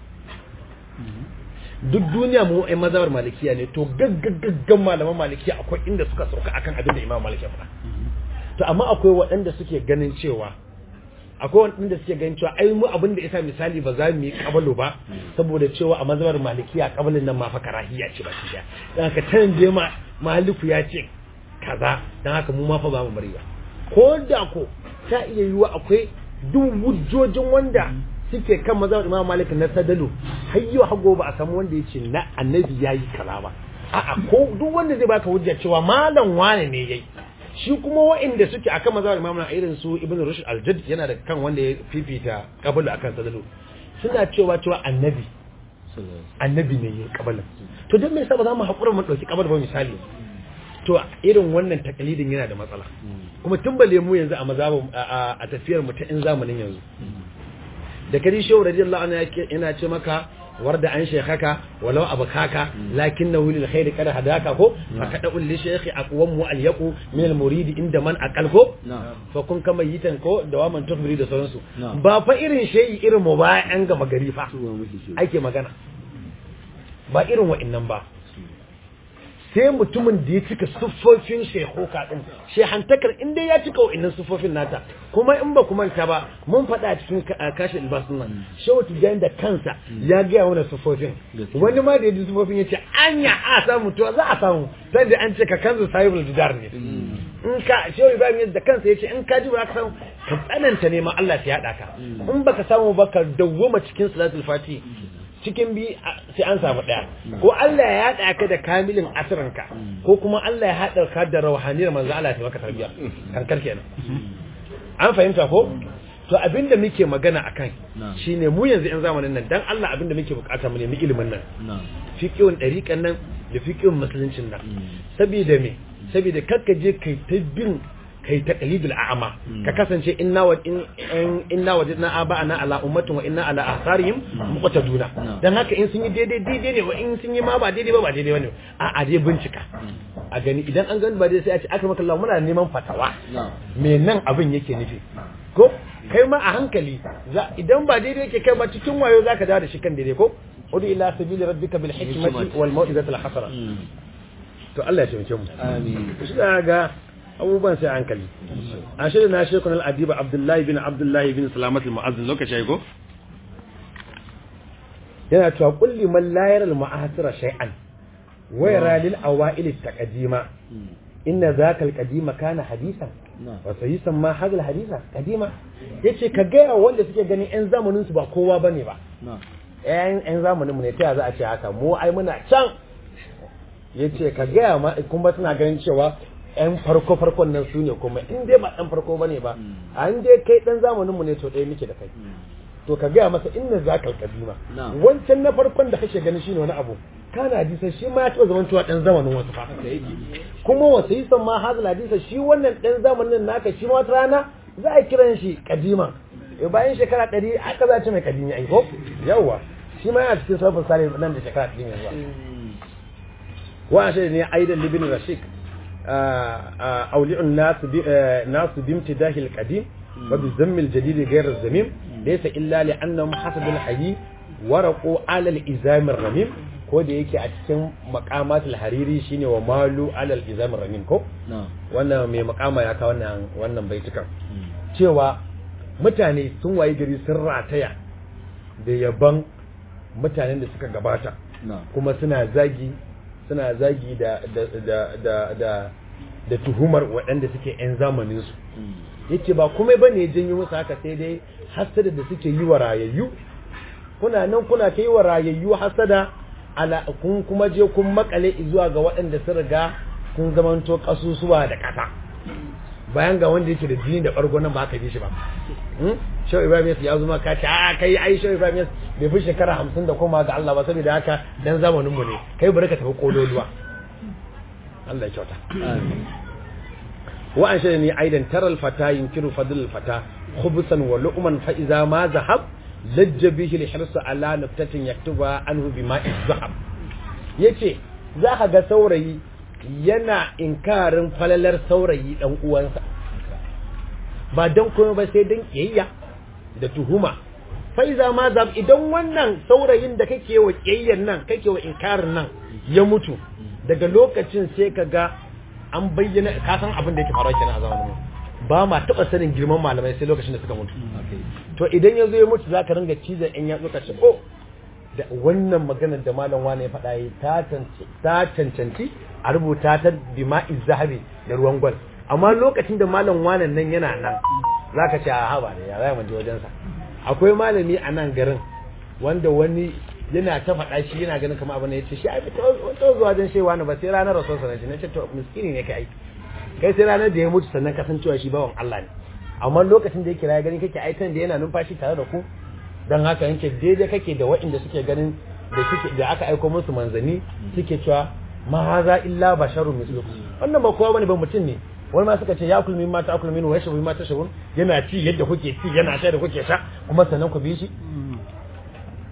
duk duniya mu ai mazhabar malikiya ne to gaggagaggan malaman malikiya akwai inda suka sauka akan abin da imam malik ya faɗa to amma akwai waɗanda suke ganin cewa akwai waɗanda suke ganin cewa ai mu abin da isa misali ba za mu yi kabalu ba saboda cewa a mazhabar malikiya kabalin nan ma fa karahiya ce ba shi dan haka tan je ma maliku ya ce kaza dan haka mu ma fa ba mu bari ba ko da ko ta iya yiwa akwai duk hujjojin wanda suke kan mazhabar imam malik na sadalu har yau hago ba a samu wanda ya ce na annabi yayi kaza ba a'a ko duk wanda zai baka hujja cewa malam wane ne yayi shi kuma wa'inda suke akan mazhabar Imam na irin su Ibn Rushd al-Jadd yana da kan wanda ya fifita qabl akan sadalu suna cewa cewa annabi annabi ne yayin qabalin to dan me yasa ba za mu hakura mu dauki qabl ba misali to irin wannan takalidin yana da matsala kuma tun bale mu yanzu a mazhabin a tafiyar mu ta in zamanin yanzu da kadi shehu radiyallahu anhu yana ce maka warda an shaykhaka walau abkaka lakinnahu lil khairi qad hadaka ko fakada ul shaykhi aqwam wa al yaqu min al murid inda man aqal ko
na'am
fa kun kama yitan ko da waman tukbiri da sauransu
Na'am.
ba fa irin shayi irin mu ba an gama gari fa
tuwa muke shi
ake magana ba irin wa'annan ba sai mutumin da ya cika siffofin shehoka din shehantakar in dai ya cika wa'annan siffofin nata kuma in ba kuma ta ba mun faɗa a cikin ka- kashe albasun nan shehu tijjani da kansa ya gaya wani siffofin
Gaskiya.
wani ma da ya ji siffofin ya ce anya a samu to za a samu sai da an ce ka kanzu sahibul jidar ne in ka shehu ibrahim ya da kansa ya ce in ka ji ba ka samu ka tsananta neman Allah ya haɗa ka in baka samu ba ka dawwama cikin salatul fati cikin bi a- sai an samu ɗaya ko Allah ya haɗa ka da kamilin asirinka ko kuma Allah ya haɗa ka da rauhaniyar manzo Allah ya maka tarbiya kankar kenan an fahimta ko to abinda muke magana akan
Na'am.
shine mu yanzu yan zamanin nan dan Allah abinda muke bukata mu nemi ilimin nan
na'am
fiqhun dariƙan nan da fiqhun musuluncin nan saboda me saboda kakka je kai ta bin kai ta qalidul a'ma ka kasance inna wa in in- inna wajadna aba'ana ala ummatin wa inna ala atharihim muqtaduna
No.
dan haka in sun yi daidai daidai ne wa in sun yi ma ba daidai ba ba daidai bane a a je bincika a gani idan an gani ba daidai sai a ce aka maka Allah muna neman fatawa
na'am
me nan abin yake nufi ko kai ma a hankali za idan ba daidai yake kai ba cikin wayo zaka dawo da shi kan daidai ko udu ila sabili rabbika bil hikmati
Hikmati.
wal mau'izati al hasana to Allah ya taimake mu
amin
shi da ga abubuwan sai a hankali a shirin na shekun al-adiba abdullahi bin abdullahi bin salamat al-mu'azzin lokaci ya go yana cewa kulli man la yara al-ma'asira shay'an wa yara lil awa'il at-taqdima inna zaka al-qadima kana hadisan
na'am
wa sayisan ma hadal hadisa kadima yace ka ga wanda suke ganin yan zamanin su ba kowa bane ba
na'am
yan yan zamanin mu ne ta za a ce haka mu ai muna can yace ka ga ma kuma suna ganin cewa yan farko farkon nan su ne kuma in dai ba dan farko bane ba an dai kai dan zamanin mu ne to dai muke da kai to ka gaya masa inna zakal kadima
Na'am.
wancan na farkon da kake ganin shine wani abu kana hadisa shi ma ya taɓa zaman cewa dan zamanin wasu fa
haka yake
kuma wasu yi san ma hazal hadisa shi wannan dan zamanin naka shi ma wata rana za a kiran shi kadima Eh, bayan shekara ɗari aka za a ce mai kadimi ai ko yawa shi ma yana cikin sarfin sare nan da shekara ɗari mai zuwa wa shi ne aidan libin rashik auli'un nasu bi nasu bimtidahil qadim wa bi zammil jadid ghayr az-zamim laysa illa li annahum hasabul hayy waraqu ala al-izam ar-ramim ko da yake a cikin maqamatul hariri shine wa malu ala al-izam ar-ramim ko
na'am
wannan mai makama ya kawo wannan wannan baitukan cewa mutane sun wayi gari sun rataya da yaban mutanen da suka gabata
na'am
kuma suna zagi suna zagi da da da da da, da tuhumar waɗanda suke 'yan zamanin su yace ba komai bane ya janyo musu haka sai dai hasada da suke yi wa rayayyu kuna nan kuna ta yi wa rayayyu hasada ala kun kuma je kun makale zuwa ga waɗanda sun riga kun zamanto kasusuwa da ƙasa bayan ga wanda yake da jini da ɓargo nan ba ka bi shi ba Hmm? Shehu Ibrahim Yas ya zuma ka ce a kai ai Shehu Ibrahim Yas bai fi shekara hamsin da koma ga Allah ba saboda haka dan zamanin mu ne kai bari ka tafi kololuwa Allah ya kyauta
amin
wa an shaida ni aidan taral fata yunkiru fadl fata khubsan wa lu'man fa idza ma zahab lajja bihi li hirsa ala naftatin yaktuba anhu bima zahab yace za ka ga saurayi yana inkarin falalar saurayi dan uwansa ba dan komai ba sai dan kiyayya da tuhuma fa iza ma zahab idan wannan saurayin da kake wa kiyayyan nan kake wa inkarin nan ya mutu daga lokacin sai ka ga an bayyana ka san abin da yake faruwa kenan a zamanin mu ba ma taba sanin girman malamai sai lokacin da suka mutu
haka yake
to idan ya zo ya mutu zaka ringa cizon in ya zo ka ce oh da wannan maganar da malam wani ya faɗa yi ta cancanci ta cancanci a rubuta ta bima'i zahabi da ruwan gwal amma lokacin da malam wani nan yana nan zaka ce a haba ne ya zai mu je wajensa akwai malami a nan garin wanda wani yana ta faɗa shi yana ganin kamar abin da ya ce shi ai ta zuwa wajen shewa ne ba sai ranar rasuwarsa na ce na ce to miskini ne kai kai sai ranar da ya mutu sannan kasancewa shi bawan Allah ne amma lokacin da ya kira ya gani kake aitan da yana numfashi tare da ku dan haka yanke daidai kake da waɗanda suke ganin da suke da aka aiko musu manzani suke cewa ma haza illa basharun mislukum wannan ba kowa bane ba mutum ne wani ma suka ce ya kulmi ma ta kulmi wa yashbu ma tashabun yana ci yadda kuke ci yana sha da kuke sha kuma sannan ku bi shi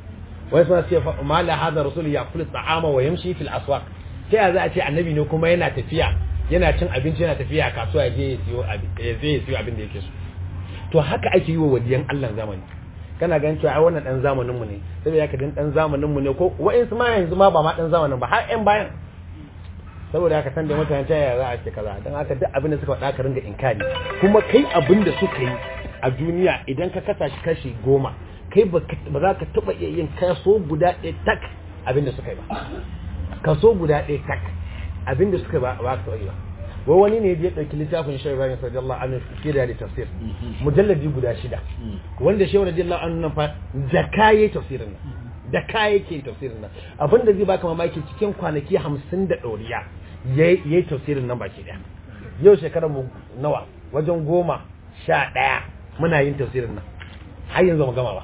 wai suna ce ma la hadha rasul ya'kulu ta'ama wa yamshi fil aswaq sai ya za a ce annabi ne kuma yana tafiya yana cin abinci yana tafiya a kasuwa ya je ya siyo abin ya je ya siyo abin da yake so to haka ake yi wa waliyan Allah zamani kana ganin cewa ai wannan dan zamanin mu ne saboda haka dan dan zamanin mu ne ko wa'insu ma yanzu ma ba ma dan zamanin ba har ƴan bayan saboda haka san da mutane ta yaya za a ce kaza dan haka duk abin da suka faɗa ka ringa inkari kuma kai abin da suka yi a duniya idan ka kasa shi kashi goma kai ba za ka taɓa iya yin kaso guda ɗaya tak abin da suka yi ba kaso guda ɗaya tak abin da suka ba ba ka taɓa yi ba wai wani ne ya ɗauki littafin shehu ibrahim radiyallahu anhu fi da tafsir mujalladi guda shida wanda shehu radiyallahu anhu nan fa da kaye tafsirin nan da kaye ke tafsirin nan abin da zai baka mamaki cikin kwanaki hamsin da ɗoriya yayi tafsirin nan baki ɗaya yau shekarar mu nawa wajen goma sha ɗaya muna yin tafsirin nan har yanzu mu gama ba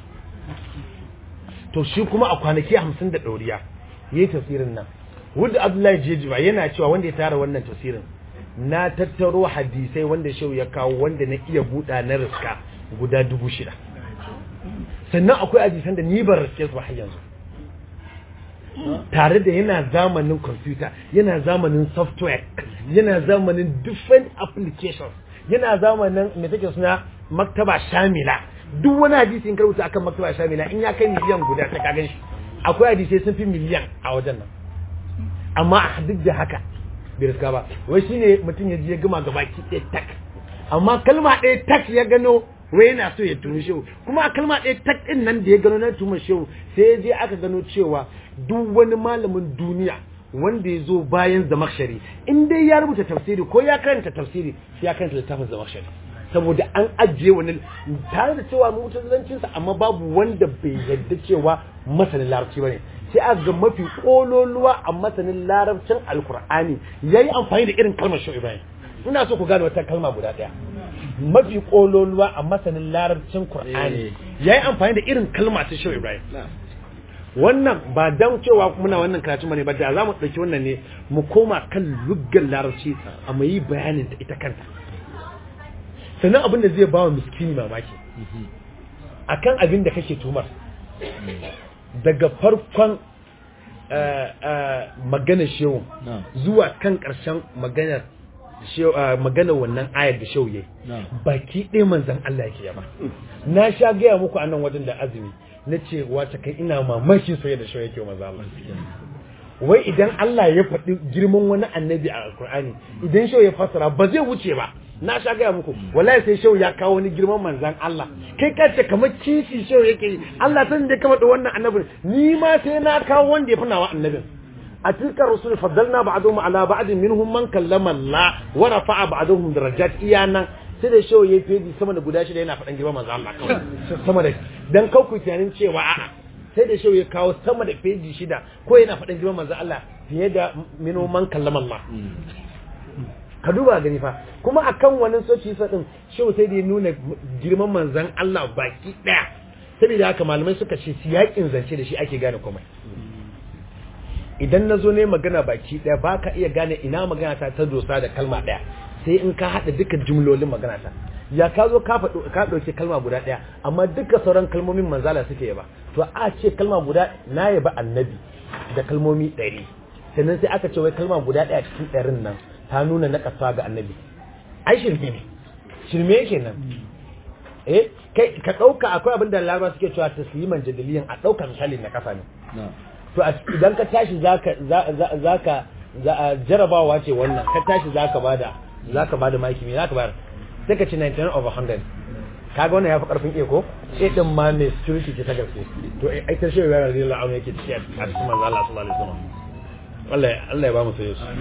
to shi kuma a kwanaki hamsin da ɗoriya yayi tafsirin nan Wadda Abdullahi Jejiba yana cewa wanda ya tara wannan tafsirin na tattaro hadisai wanda shau ya kawo wanda na iya buɗa na riska guda dubu shida sannan akwai hadisan da ni ban riske su ba har yanzu tare da yana zamanin computer yana zamanin software yana zamanin different applications yana zamanin me take suna maktaba shamila duk wani hadisi in karbuta akan maktaba shamila in ya kai miliyan guda ta kagan shi akwai hadisai sun fi miliyan a wajen nan amma a duk da haka bai riska ba wai shine mutum ya je ya gama gaba ki ɗaya tak amma kalma ɗaya tak ya gano wai yana so ya tumi shehu kuma a kalma ɗaya tak ɗin nan da ya gano na tuma shehu sai ya je aka gano cewa duk wani malamin duniya wanda ya zo bayan zamakshari in dai ya rubuta tafsiri ko ya karanta tafsiri sai ya karanta littafin zamakshari saboda an ajiye wani tare da cewa mutazancinsa amma babu wanda bai yadda cewa masanin larabci bane sai a ga mafi kololuwa a masanin larabcin alkur'ani yayi amfani da irin kalmar shehu ibrahim ina so ku gane wata kalma guda daya mafi kololuwa a masanin larabcin qur'ani yayi amfani da irin kalma ta shehu ibrahim wannan ba dan cewa muna wannan karatu bane ba da za mu dauki wannan ne mu koma kan luggan larabci a mu yi bayanin ta ita kanta sannan abin da zai bawa miskini mamaki akan abin da kake tumar daga farkon maganar shehu zuwa kan ƙarshen maganar maganar wannan ayar da shehu yayi baki ɗaya manzan Allah yake yaba na sha gaya muku a nan wajen da azumi na ce wata kai ina mamakin soyayya da shehu yake wa manzan Allah wai idan Allah ya faɗi girman wani annabi a alkur'ani idan shehu ya fassara ba zai wuce ba na sha gaya muku wallahi sai shehu ya kawo wani girman manzan Allah kai ka ce kamar kishi shehu yake yi Allah san da kama da wannan annabin ni ma sai na kawo wanda ya fi nawa annabin a tilkar rusul faddalna ba'dhum ala ba'din minhum man kallama Allah wa rafa'a ba'dhum darajat iyana sai da shehu ya fi sama da guda shida yana faɗan girman manzan Allah kawai sama da dan kauku tunanin cewa a'a sai da shehu ya kawo sama da feji shida ko yana faɗin girman manzan Allah fiye da minhum man kallama Allah ka duba gani fa kuma akan wannan soci sa din shehu sai da ya nuna girman manzan Allah baki daya saboda haka malamai suka ce siyakin zance da shi ake gane komai idan na zo ne magana baki daya ba ka iya gane ina magana ta ta dosa da kalma daya sai in ka haɗa duka jumlolin magana ta ya ka zo ka faɗo ka ɗauki kalma guda ɗaya amma duka sauran kalmomin manzala suke yaba to a ce kalma guda na yaba annabi da kalmomi ɗari sannan sai aka ce wai kalma guda ɗaya cikin ɗarin nan ta nuna na ƙasa ga annabi ai shirme ne shirme yake nan eh kai ka ɗauka akwai abin da laraba suke cewa tasliman jadaliyan a ɗauka misali na ƙasa ne to idan ka tashi zaka zaka jarabawa ce wannan ka tashi zaka bada zaka bada maki me zaka bayar sai ka ci 99 over 100 kaga wannan yafi karfin eko sai din ma ne security ce ta gaske to ai ta shehu ya radiyallahu anhu yake ciki a cikin manzo Allah sallallahu alaihi wasallam Allah Allah ya ba mu sayo su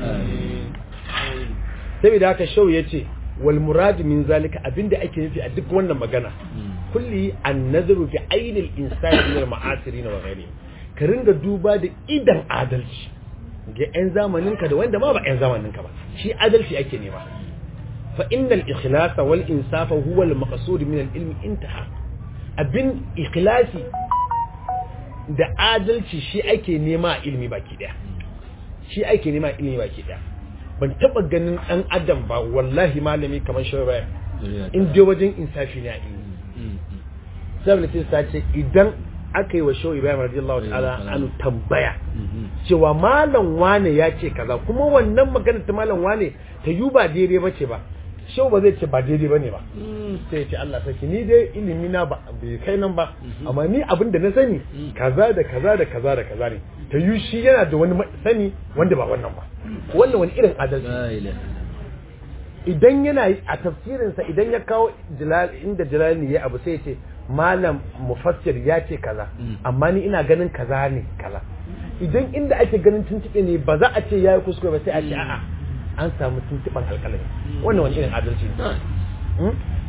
saboda haka shehu yace wal murad min zalika abinda ake nufi a duk wannan magana kulli an nazaru fi ainil insani min al ma'asirin wa ghairihi ka ringa duba da idan adalci ga 'yan zamaninka da wanda ma ba 'yan zamaninka ba shi adalci ake nema fa innal ikhlasa wal insafa huwa al maqsud min al ilmi intaha abin ikhlasi da adalci shi ake nema a ilmi baki daya shi ake nema a ilmi baki daya ban taba ganin dan adam ba wallahi malami kamar shi ba in dai wajen insafi ne a ilmi saboda sai ce idan aka yi wa shehu ibrahim radiyallahu ta'ala anu tambaya cewa malam wane ya ce kaza kuma wannan magana ta malam wane ta yi ba daidai ba ce ba shehu ba zai ce ba daidai ba ne ba sai ya ce Allah saki ni dai ilimi na ba bai kai nan ba amma ni abin da na sani kaza da kaza da kaza da kaza ne ta yi shi yana da wani sani wanda ba wannan ba wannan wani irin adalci idan yana a tafsirinsa idan ya kawo inda jalali ya abu sai ya ce malam mufassir ya ce kaza amma ni ina ganin kaza ne kaza idan inda ake ganin tuntuɓe ne ba za a ce ya yi kuskure ba sai a ce a'a an samu tuntuɓen alƙalami wannan wani irin adalci ne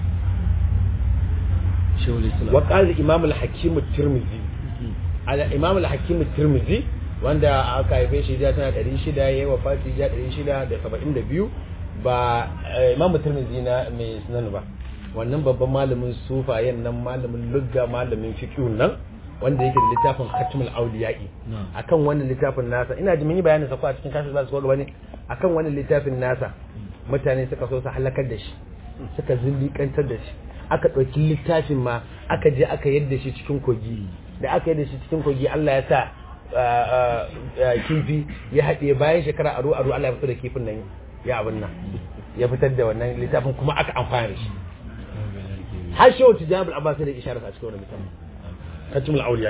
wa qala imam al-hakim at-tirmidhi ala imam al-hakim at-tirmidhi wanda aka haife shi da tana 600 yayi wafati da 672 ba imamu tirmidhi na mai sunan ba wannan babban malamin sufayen nan malamin lugga malamin fiqh nan wanda yake da littafin khatmul awliya'i akan wannan littafin nasa ina ji mun yi bayanin sa ko a cikin kashi ba su gaba ne akan wannan littafin nasa mutane suka so su halakar da shi suka zindiƙantar da shi aka ɗauki littafin ma aka je aka yadda shi cikin kogi da aka yadda shi cikin kogi Allah ya sa kifi ya haɗe bayan shekara aro aro Allah ya fito da kifin nan ya abin nan ya fitar da wannan littafin kuma aka amfana da shi har shi wata jami'ar abbas da isharar a cikin wannan littafin kacimul auliya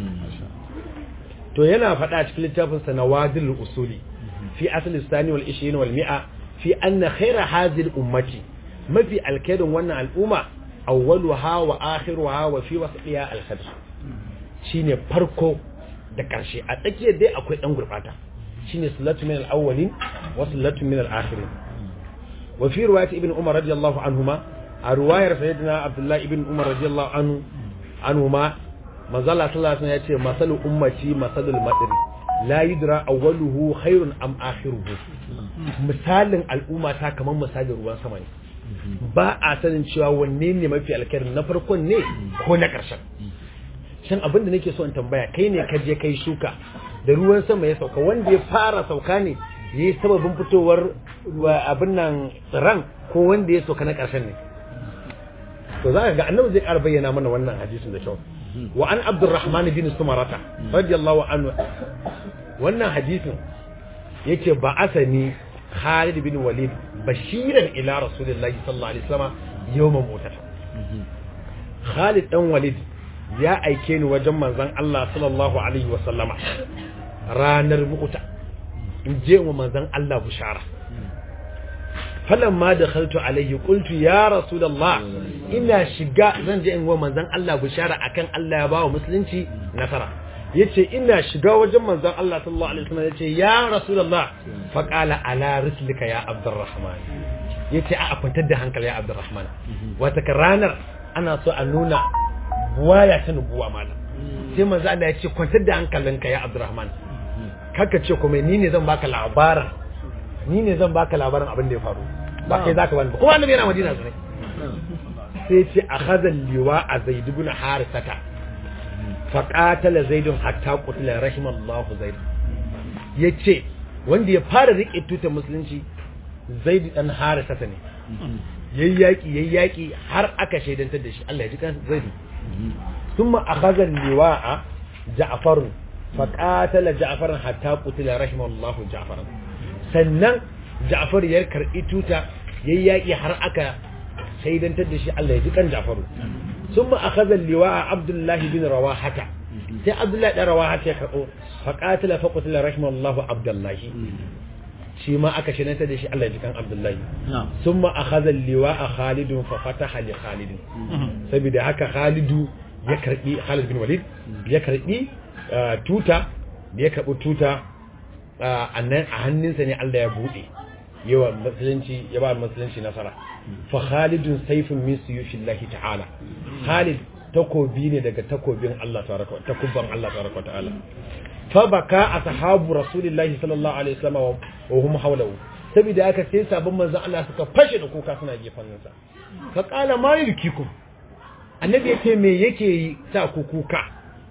to yana faɗa cikin littafin sa nawadil usuli fi asli sani wal 20 wal mi'a fi anna khaira hadhihi ummati mafi alkhairin wannan al'umma awwaluha wa akhiruha wa fi wasqiha al-khair shine farko da karshe a tsakiyar dai akwai dan gurbata shine sallatu min al-awwalin wa sallatu min al-akhirin wa fi riwayat ibn umar radiyallahu anhuma a riwayar sayyidina abdullahi ibn umar radiyallahu anhu anhuma manzo Allah sallallahu alaihi wasallam yace masalu ummati masalul madri la yudra awwaluhu khairun am akhiruhu misalin al'umma ta kaman misalin ruwan sama ne ba a sanin cewa wanne ne mafi alkhairi na farkon ne ko na ƙarshen shan abin da nake so in tambaya kai ne ka je kai shuka da ruwan sama ya sauka wanda ya fara sauka ne ya yi sababin fitowar abin nan tsiran ko wanda ya sauka na ƙarshen ne to za ka ga annabi zai ƙara bayyana mana wannan hadisin da kyau wa an abdurrahman bin sumarata radiyallahu anhu wannan hadisin yake ba asani Khalid bin Walid bashiran ila Rasulullahi sallallahu alaihi wasallam yawman mutata Khalid dan Walid ya aike ni wajen manzon Allah sallallahu alaihi wasallama ranar mu'ta in je wa manzon Allah bushara falamma dakhaltu alaihi qultu ya rasulullah ina shiga zan je in wa manzon Allah bushara akan Allah ya bawa musulunci nasara yace ina shiga wajen manzon Allah sallallahu alaihi wasallam yace ya rasulullah fa qala ala rislika ya abdurrahman yace a kwantar da hankali ya abdurrahman wata ranar ana so a nuna buwaya ta nubuwa malam sai manzo Allah yace kwantar da hankalinka ya abdurrahman kaka ce kuma ni ne zan baka labarin ni ne zan baka labarin abin da ya faru ba kai zaka bani kuma annabi yana madina sai sai ce akhadha liwa a zaid ibn harisata faƙatala zaidun hatta kutula rahimallahu zaid ya ce wanda ya fara riƙe tutar musulunci zaidu ɗan harisa ne yayi yaƙi yayi yaƙi har aka shaidantar da shi Allah ya ji kan zaidu thumma akhadha liwa'a ja'far faqatala ja'far hatta qutila rahimallahu ja'far sannan ja'far ya karɓi tuta yayi yaƙi har aka shaidantar da shi Allah ya ji kan ja'faru ثم أخذ اللواء عبد الله بن رواحة سي عبد الله بن رواحة فقاتل فقتل رحمه الله عبد الله shi ma aka shi da shi Allah ya jikan Abdullahi sun ma a hazan liwa a Khalidun fa fataha li Khalidin saboda haka Khalidu ya karbi Khalid bin Walid ya karbi tuta da ya karbi tuta a hannunsa ne Allah ya bude yawa musulunci ya ba musulunci nasara fa khalidun sayfun min suyufillahi ta'ala khalid takobi ne daga takobin Allah tabaraka takubban Allah tabaraka ta'ala fa baka ashabu rasulillahi sallallahu alaihi wasallam wa hum hawlahu saboda haka sai sabon manzon Allah suka fashe da kuka suna gefan sa fa qala ma yulkikum annabi yace me yake sa ku kuka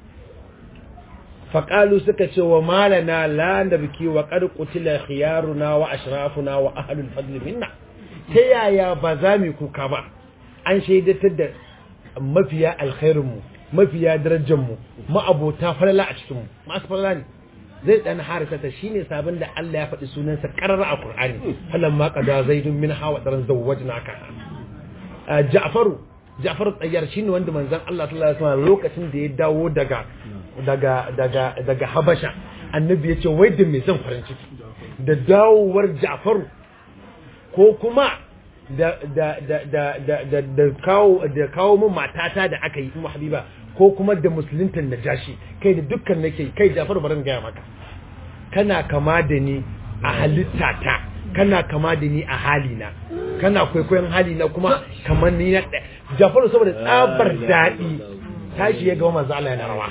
faƙalu suka ce wa malana la nabki wa qad qutila khiyaruna wa ashrafuna wa ahlul fadl minna ta yaya ba za mu kuka ba an shaidatar da mafiya alkhairin mu mafiya darajar mu ma'abota falala a cikin mu masu falala ne zai dan harisa ta shine sabon da Allah ya faɗi sunansa karara a Qur'ani falan ma qada zaidun min hawa daran zawwajnaka Ja'faru Ja'faru tsayyar shine wanda manzon Allah sallallahu alaihi wasallam lokacin da ya dawo daga daga daga daga Habasha annabi ya ce wai da me zan farin ciki da dawowar Ja'faru ko kuma da da da da da da da kawo da kawo min matata da aka yi Ummu Habiba ko kuma da musuluntan Najashi kai da dukkan nake kai Ja'faru barin gaya maka kana kama da ni a halittata kana kama da ni a halina kana kwaikwayon halina kuma kamar ni na Ja'faru saboda tsabar daɗi tashi ya gaban manzon Allah yana rawa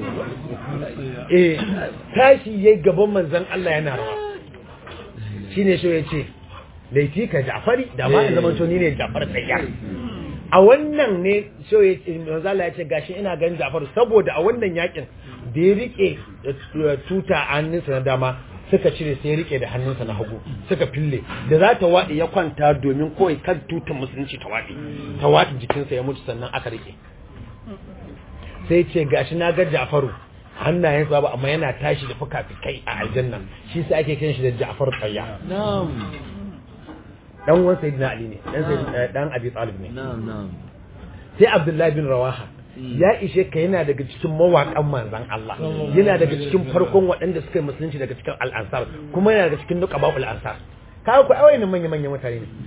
eh tashi ya gaban manzon Allah yana rawa shine shi ya ce laifi ka Ja'fari da ma zaman to ni ne Ja'far tsayya a wannan ne so ya ce manzala ya ce gashi ina ganin Ja'far saboda a wannan yakin da ya rike tuta a hannunsa na dama suka cire sai ya rike da hannunsa na hagu suka fille da za ta waɗe ya kwanta domin kawai kan tutan musulunci ta waɗe ta waɗe jikinsa ya mutu sannan aka rike sai ce gashi na ga Ja'faru hannayensa ba amma yana tashi da fuka-fukai a aljanna shi sai ake kiran shi da Ja'far tsayya
na'am
dan uwan sayyidina ali ne dan sayyidina dan abi talib ne
na'am na'am
sai abdullahi bin rawaha ya ishe ka yana daga cikin mawaƙan manzan Allah yana daga cikin farkon waɗanda suka yi musulunci daga cikin al'ansar kuma yana daga cikin nuka babu al'ansar kawo ku awai manya manyan mutane ne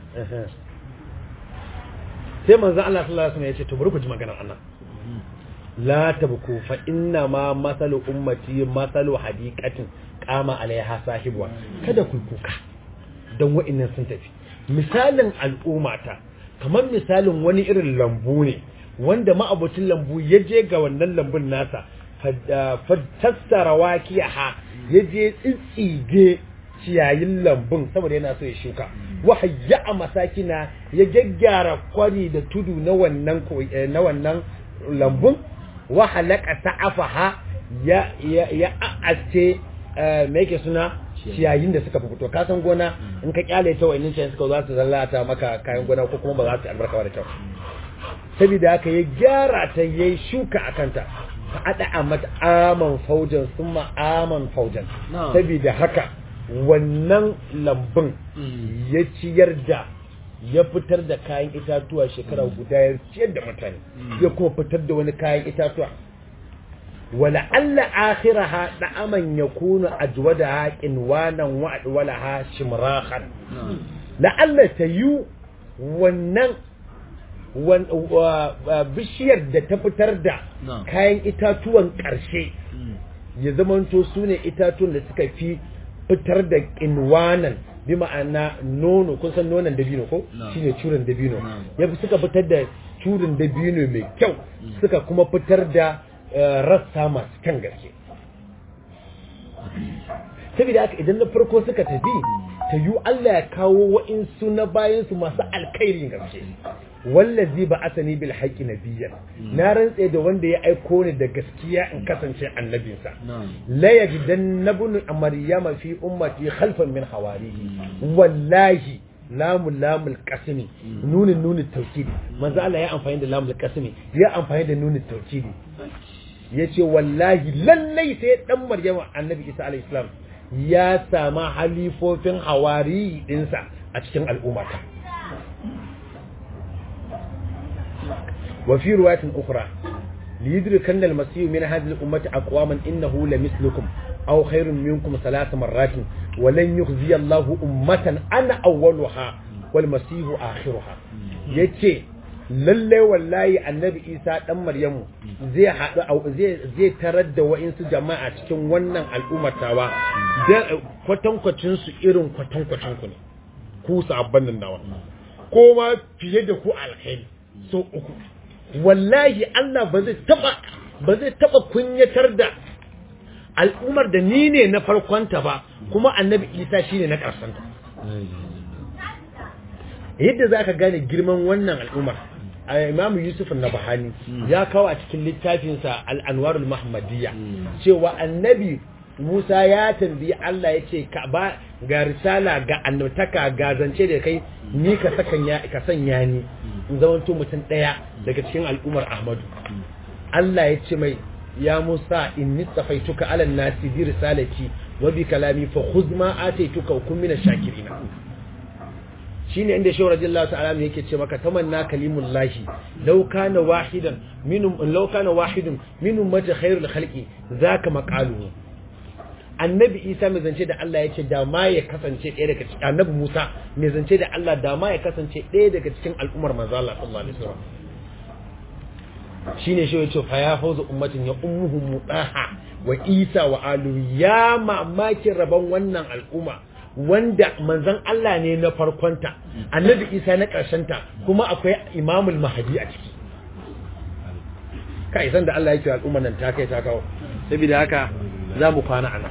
sai manzan Allah sallallahu alaihi wasallam ya ce to bari ku ji maganar Allah la tabku fa inna ma masalu ummati masalu hadiqatin qama alaiha sahibuwa kada ku kuka don wa'innan sun tafi misalin al'ummata kamar misalin wani irin lambu ne wanda ma'abocin lambu ya je ga wannan lambun nasa fattassara wakiyaha ya je tsitsige ciyayin lambun saboda yana so ya shuka wahayya a masakina ya gyaggyara kwari da tudu na wannan na wannan lambun wahalaka sa'afaha ya ya ya a'ace me yake suna ciyayin da suka fito ka san gona in ka kyale ta wayannin ciyayin suka za su lalata maka kayan gona ko kuma ba za su albarka da kyau saboda haka ya gyara ta yayi shuka a kanta fa ada mata aman faujan summa aman faujan saboda haka wannan lambun ya ciyar da ya fitar da kayan itatuwa shekara guda ya ciyar da mutane ya kuma fitar da wani kayan itatuwa ولعل آخرها دعما يكون أجودها قنوانا وأدولها شمراخا لعل تيو ونن bishiyar da ta fitar da kayan itatuwan ƙarshe ya zamanto su ne itatuwan da suka fi fitar da ƙinwanan bi ma'ana nono kun san nonon dabino ko shine curin dabino ya fi suka fitar da curin dabino mai kyau suka kuma fitar da rassa masu kyan gaske saboda haka idan na farko suka tafi ta yi Allah ya kawo wa'insu na bayansu masu alkairin gaske wallazi ba asani bil haqqi nabiyyan na rantse da wanda ya aiko ni da gaskiya in kasance annabinsa la yajidan nabun maryama fi ummati khalfan min hawarihi wallahi lamun lamul kasimi nunin nunin taukidi manzo Allah ya amfani da lamul kasimi ya amfani da nunin taukidi yace wallahi lallai sai dan maryama annabi isa alayhi salam ya sama halifofin hawari dinsa a cikin al'ummata wa fi riwayatin ukhra liyudrikan al-masih min hadhihi al-ummati aqwaman innahu lamithlukum aw khairun minkum thalath marratin wa lan yukhzi Allahu ummatan ana awwaluha wal masih akhiruha yace lalle wallahi annabi Isa dan Maryamu zai hadu zai zai tarar da wa'insu jama'a cikin wannan al'ummatawa da kwatankwacin su irin kwatankwacin ku ne ku sabban nan nawa ko ma fiye da ku alkhairi so uku wallahi Allah ba zai taba ba zai taba kunyatar da al'ummar da ni ne na farkonta ba kuma annabi Isa shine na karsanta yadda zaka gane girman wannan al'ummar Imam Yusuf Nabahani ya kawo a cikin littafinsa Al-Anwarul Muhammadiyya cewa annabi Musa ya tambayi Allah ya ce ka ba ga risala ga annabtaka ga zance da kai ni ka sanya ka sanya ni in zamanto mutum daya daga cikin al'ummar Ahmadu Allah ya ce mai ya Musa inni safaituka ala nasi bi risalati wa bi kalami fa khudh ma ataituka wa kun minash shakirin shine inda shehu radiyallahu ta'ala yake ce maka tamanna kalimullahi law kana wahidan minum law kana wahidun minum mata khairul khalqi zaka maqaluhu annabi isa mai zance da Allah ya ce da ma ya kasance ɗaya daga cikin annabi musa mai zance da Allah da ma ya kasance ɗaya daga cikin al'ummar manzo Allah sallallahu alaihi wasallam shine shi yace fa ya fawzu ummatin ya ummuhum mudaha wa isa wa alu ya mamakin rabon wannan al'umma wanda manzon Allah ne na farkonta annabi isa na ta kuma akwai imamul mahdi a ciki kai san da Allah yake al'umma nan ta kai ta kawo saboda haka za mu kwana a nan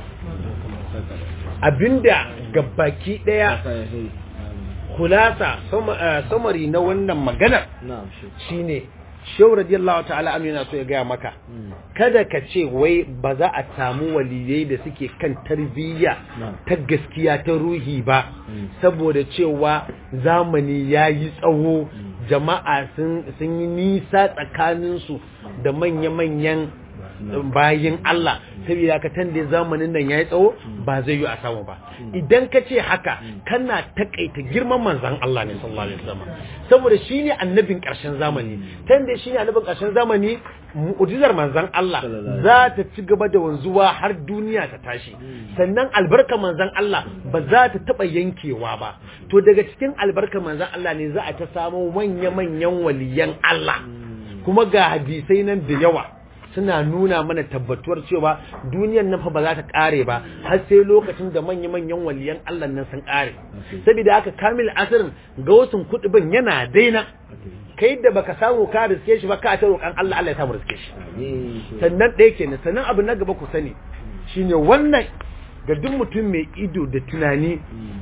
abinda gabaki daya kulasa samari na wannan maganar shine shehu radiyallahu ta'ala anhu yana so ya gaya maka kada ka ce wai ba za a samu waliyai da suke kan tarbiyya ta gaskiya ta ruhi ba saboda cewa zamani ya yi tsawo jama'a sun yi nisa tsakaninsu da manya-manyan bayin Allah saboda ka tande zamanin nan yayi tsawo ba zai yi a samu ba idan ka ce haka kana takaita girman manzon Allah ne sallallahu alaihi wasallam saboda shine annabin karshen zamani tande shine annabin karshen zamani mu'jizar manzon Allah za ta ci gaba da wanzuwa har duniya ta tashi sannan albarkar manzon Allah ba za ta taba yankewa ba to daga cikin albarkar manzon Allah ne za a ta samu manya-manyan waliyan Allah kuma ga hadisai nan da yawa suna nuna mana tabbatuwar cewa duniyar nan fa ba za ta kare ba har sai lokacin da manya-manyan waliyan Allah nan sun kare saboda haka kamil asirin ga wasu kudubin yana daina kai da baka samu ka riske shi ba ka ta roƙan Allah Allah ya samu riske shi sannan ɗaya kenan sannan abu na gaba ku sani shine wannan ga duk mutum mai ido da tunani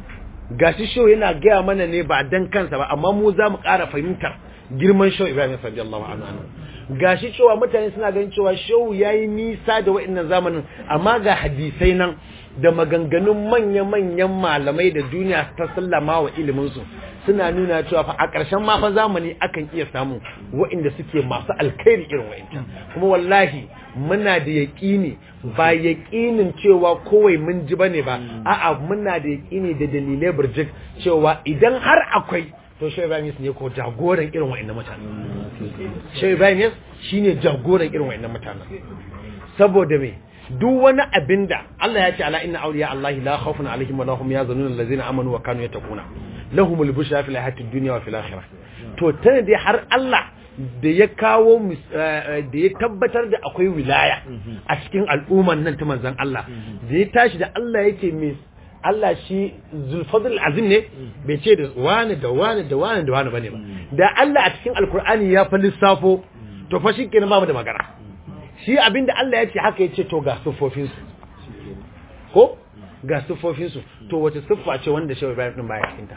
gashi show yana gaya mana ne ba dan kansa ba amma mu za mu ƙara fahimtar girman show Ibrahim radiyallahu anhu gashi cewa mutane suna ganin cewa shehu yayi nisa da wa'annan zamanin amma ga hadisai nan da maganganun manya-manyan malamai da duniya ta sallama wa iliminsu suna nuna cewa fa a ƙarshen ma fa zamani akan iya samu wa'inda suke masu alkhairi irin wa'incan kuma wallahi muna da yaƙini ba yaƙinin cewa kowai mun ji bane ba a'a muna da yaƙini da dalilai burjik cewa idan har akwai to Shehu Ibrahim ne ko jagoran irin wa'annan mutane Shehu Ibrahim shine jagoran irin wa'annan mutane saboda me duk wani abinda Allah ya ce ala inna awliya Allah la khawfun alaihim wa lahum yazunun allazina amanu wa kanu yattaquna lahumul bushra fil hayatid dunya wa fil akhirah to tana dai har Allah da ya kawo da ya tabbatar da akwai wilaya a cikin al'umman nan ta manzon Allah da ya tashi da Allah yake mai Allah shi zulfadul azim ne bai ce da wani da wani da wani da wani bane ba da Allah a cikin alkur'ani ya fa lissafo to fa shi kenan babu da magana shi abinda Allah ya ce haka ya ce to ga siffofin su ko ga siffofin su to wace siffa ce wanda Shehu Ibrahim din baya cikin ta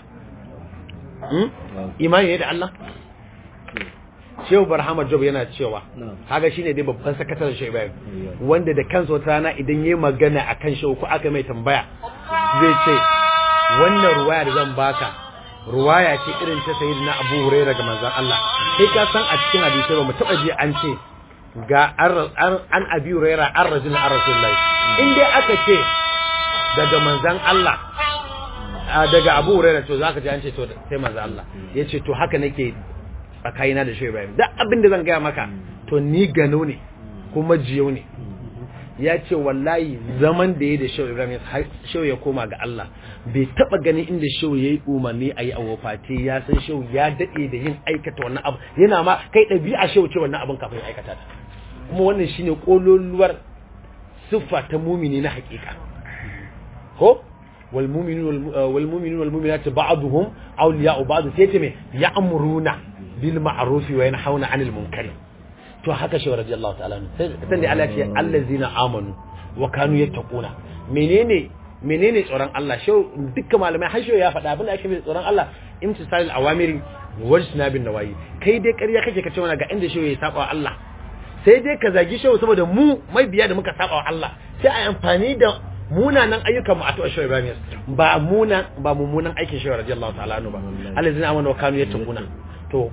imani ne da Allah Shehu Barhama Job yana cewa haka shine dai babban sakataren Shehu Ibrahim wanda da kansa wata rana idan yayi magana akan Shehu ko aka mai tambaya zai ce wannan ruwaya da zan baka ruwaya ce irin ta sayyidina Abu Hurairah ga manzon Allah kai ka san a cikin hadisi ba mu taba ji an ce ga an Abi Hurairah an rajulun an Rasulullahi in dai aka ce daga manzon Allah daga Abu Hurairah to zaka ji an ce to sai manzon Allah yace to haka nake tsakanina da Shehu Ibrahim duk abin da zan gaya maka to ni gano ne kuma jiyo ne ya ce wallahi zaman da ya da shehu ibrahim shehu ya koma ga Allah bai taba ganin inda shehu ya yi umarni a yi a wafati ya san shehu ya daɗe da yin aikata wannan abu yana ma kai ɗabi'a shehu ce wannan abin kafin ya aikata ta kuma wannan shine kololuwar siffa ta mumini na hakika ko wal mu'minun wal mu'minun wal mu'minatu ba'duhum awliya'u ba'd sai ce me ya'muruna bil ma'ruf wa yanhauna 'anil munkari to haka shi radiyallahu ta'ala sai da Allah ce allazina amanu wa kanu yattaquna menene menene tsoron Allah shi dukkan malamai har ya faɗa abin da ake mai tsoron Allah imtisalil awamiri wajna bin nawayi kai dai ƙarya kake kace mana ga inda shi ya saba wa Allah sai dai ka zagi shi saboda mu mai biya da muka saba wa Allah sai a amfani da munanan ayyukan mu a tuwa shi Ibrahim ba muna ba mummunan aikin shi radiyallahu ta'ala ba allazina amanu wa kanu yattaquna to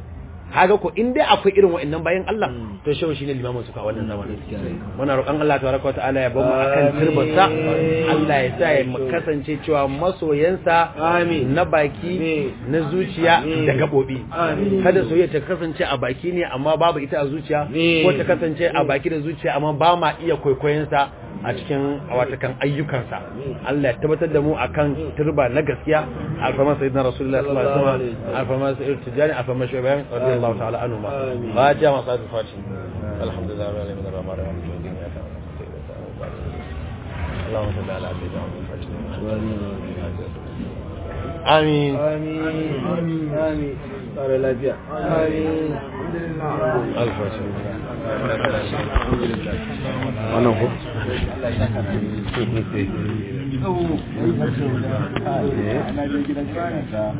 kaga ko in dai akwai irin wa'annan bayan Allah to shehu shine limamin su ka wannan zamanin muna roƙon Allah tabaraka wa ta'ala ya bar mu akan turbarsa Allah ya sa ya mu kasance cewa masoyansa na baki na zuciya da gabobi kada soyayya ta kasance a baki ne amma babu ita a zuciya ko ta kasance a baki da zuciya amma ba ma iya kwaikwayon sa a cikin watakan ayyukansa Allah ya tabbatar da mu akan turba na gaskiya alfama sayyidina rasulullahi sallallahu alaihi wasallam alfama sayyidina tijani alfama shu'aib radiyallahu ta'ala anhu ma fatiha ma sa'at fatiha alhamdulillah rabbil alamin arrahman arrahim اللهم صل على سيدنا محمد آمين
آمين آمين قال لا بيع آمين
ألف wannan ko
أنا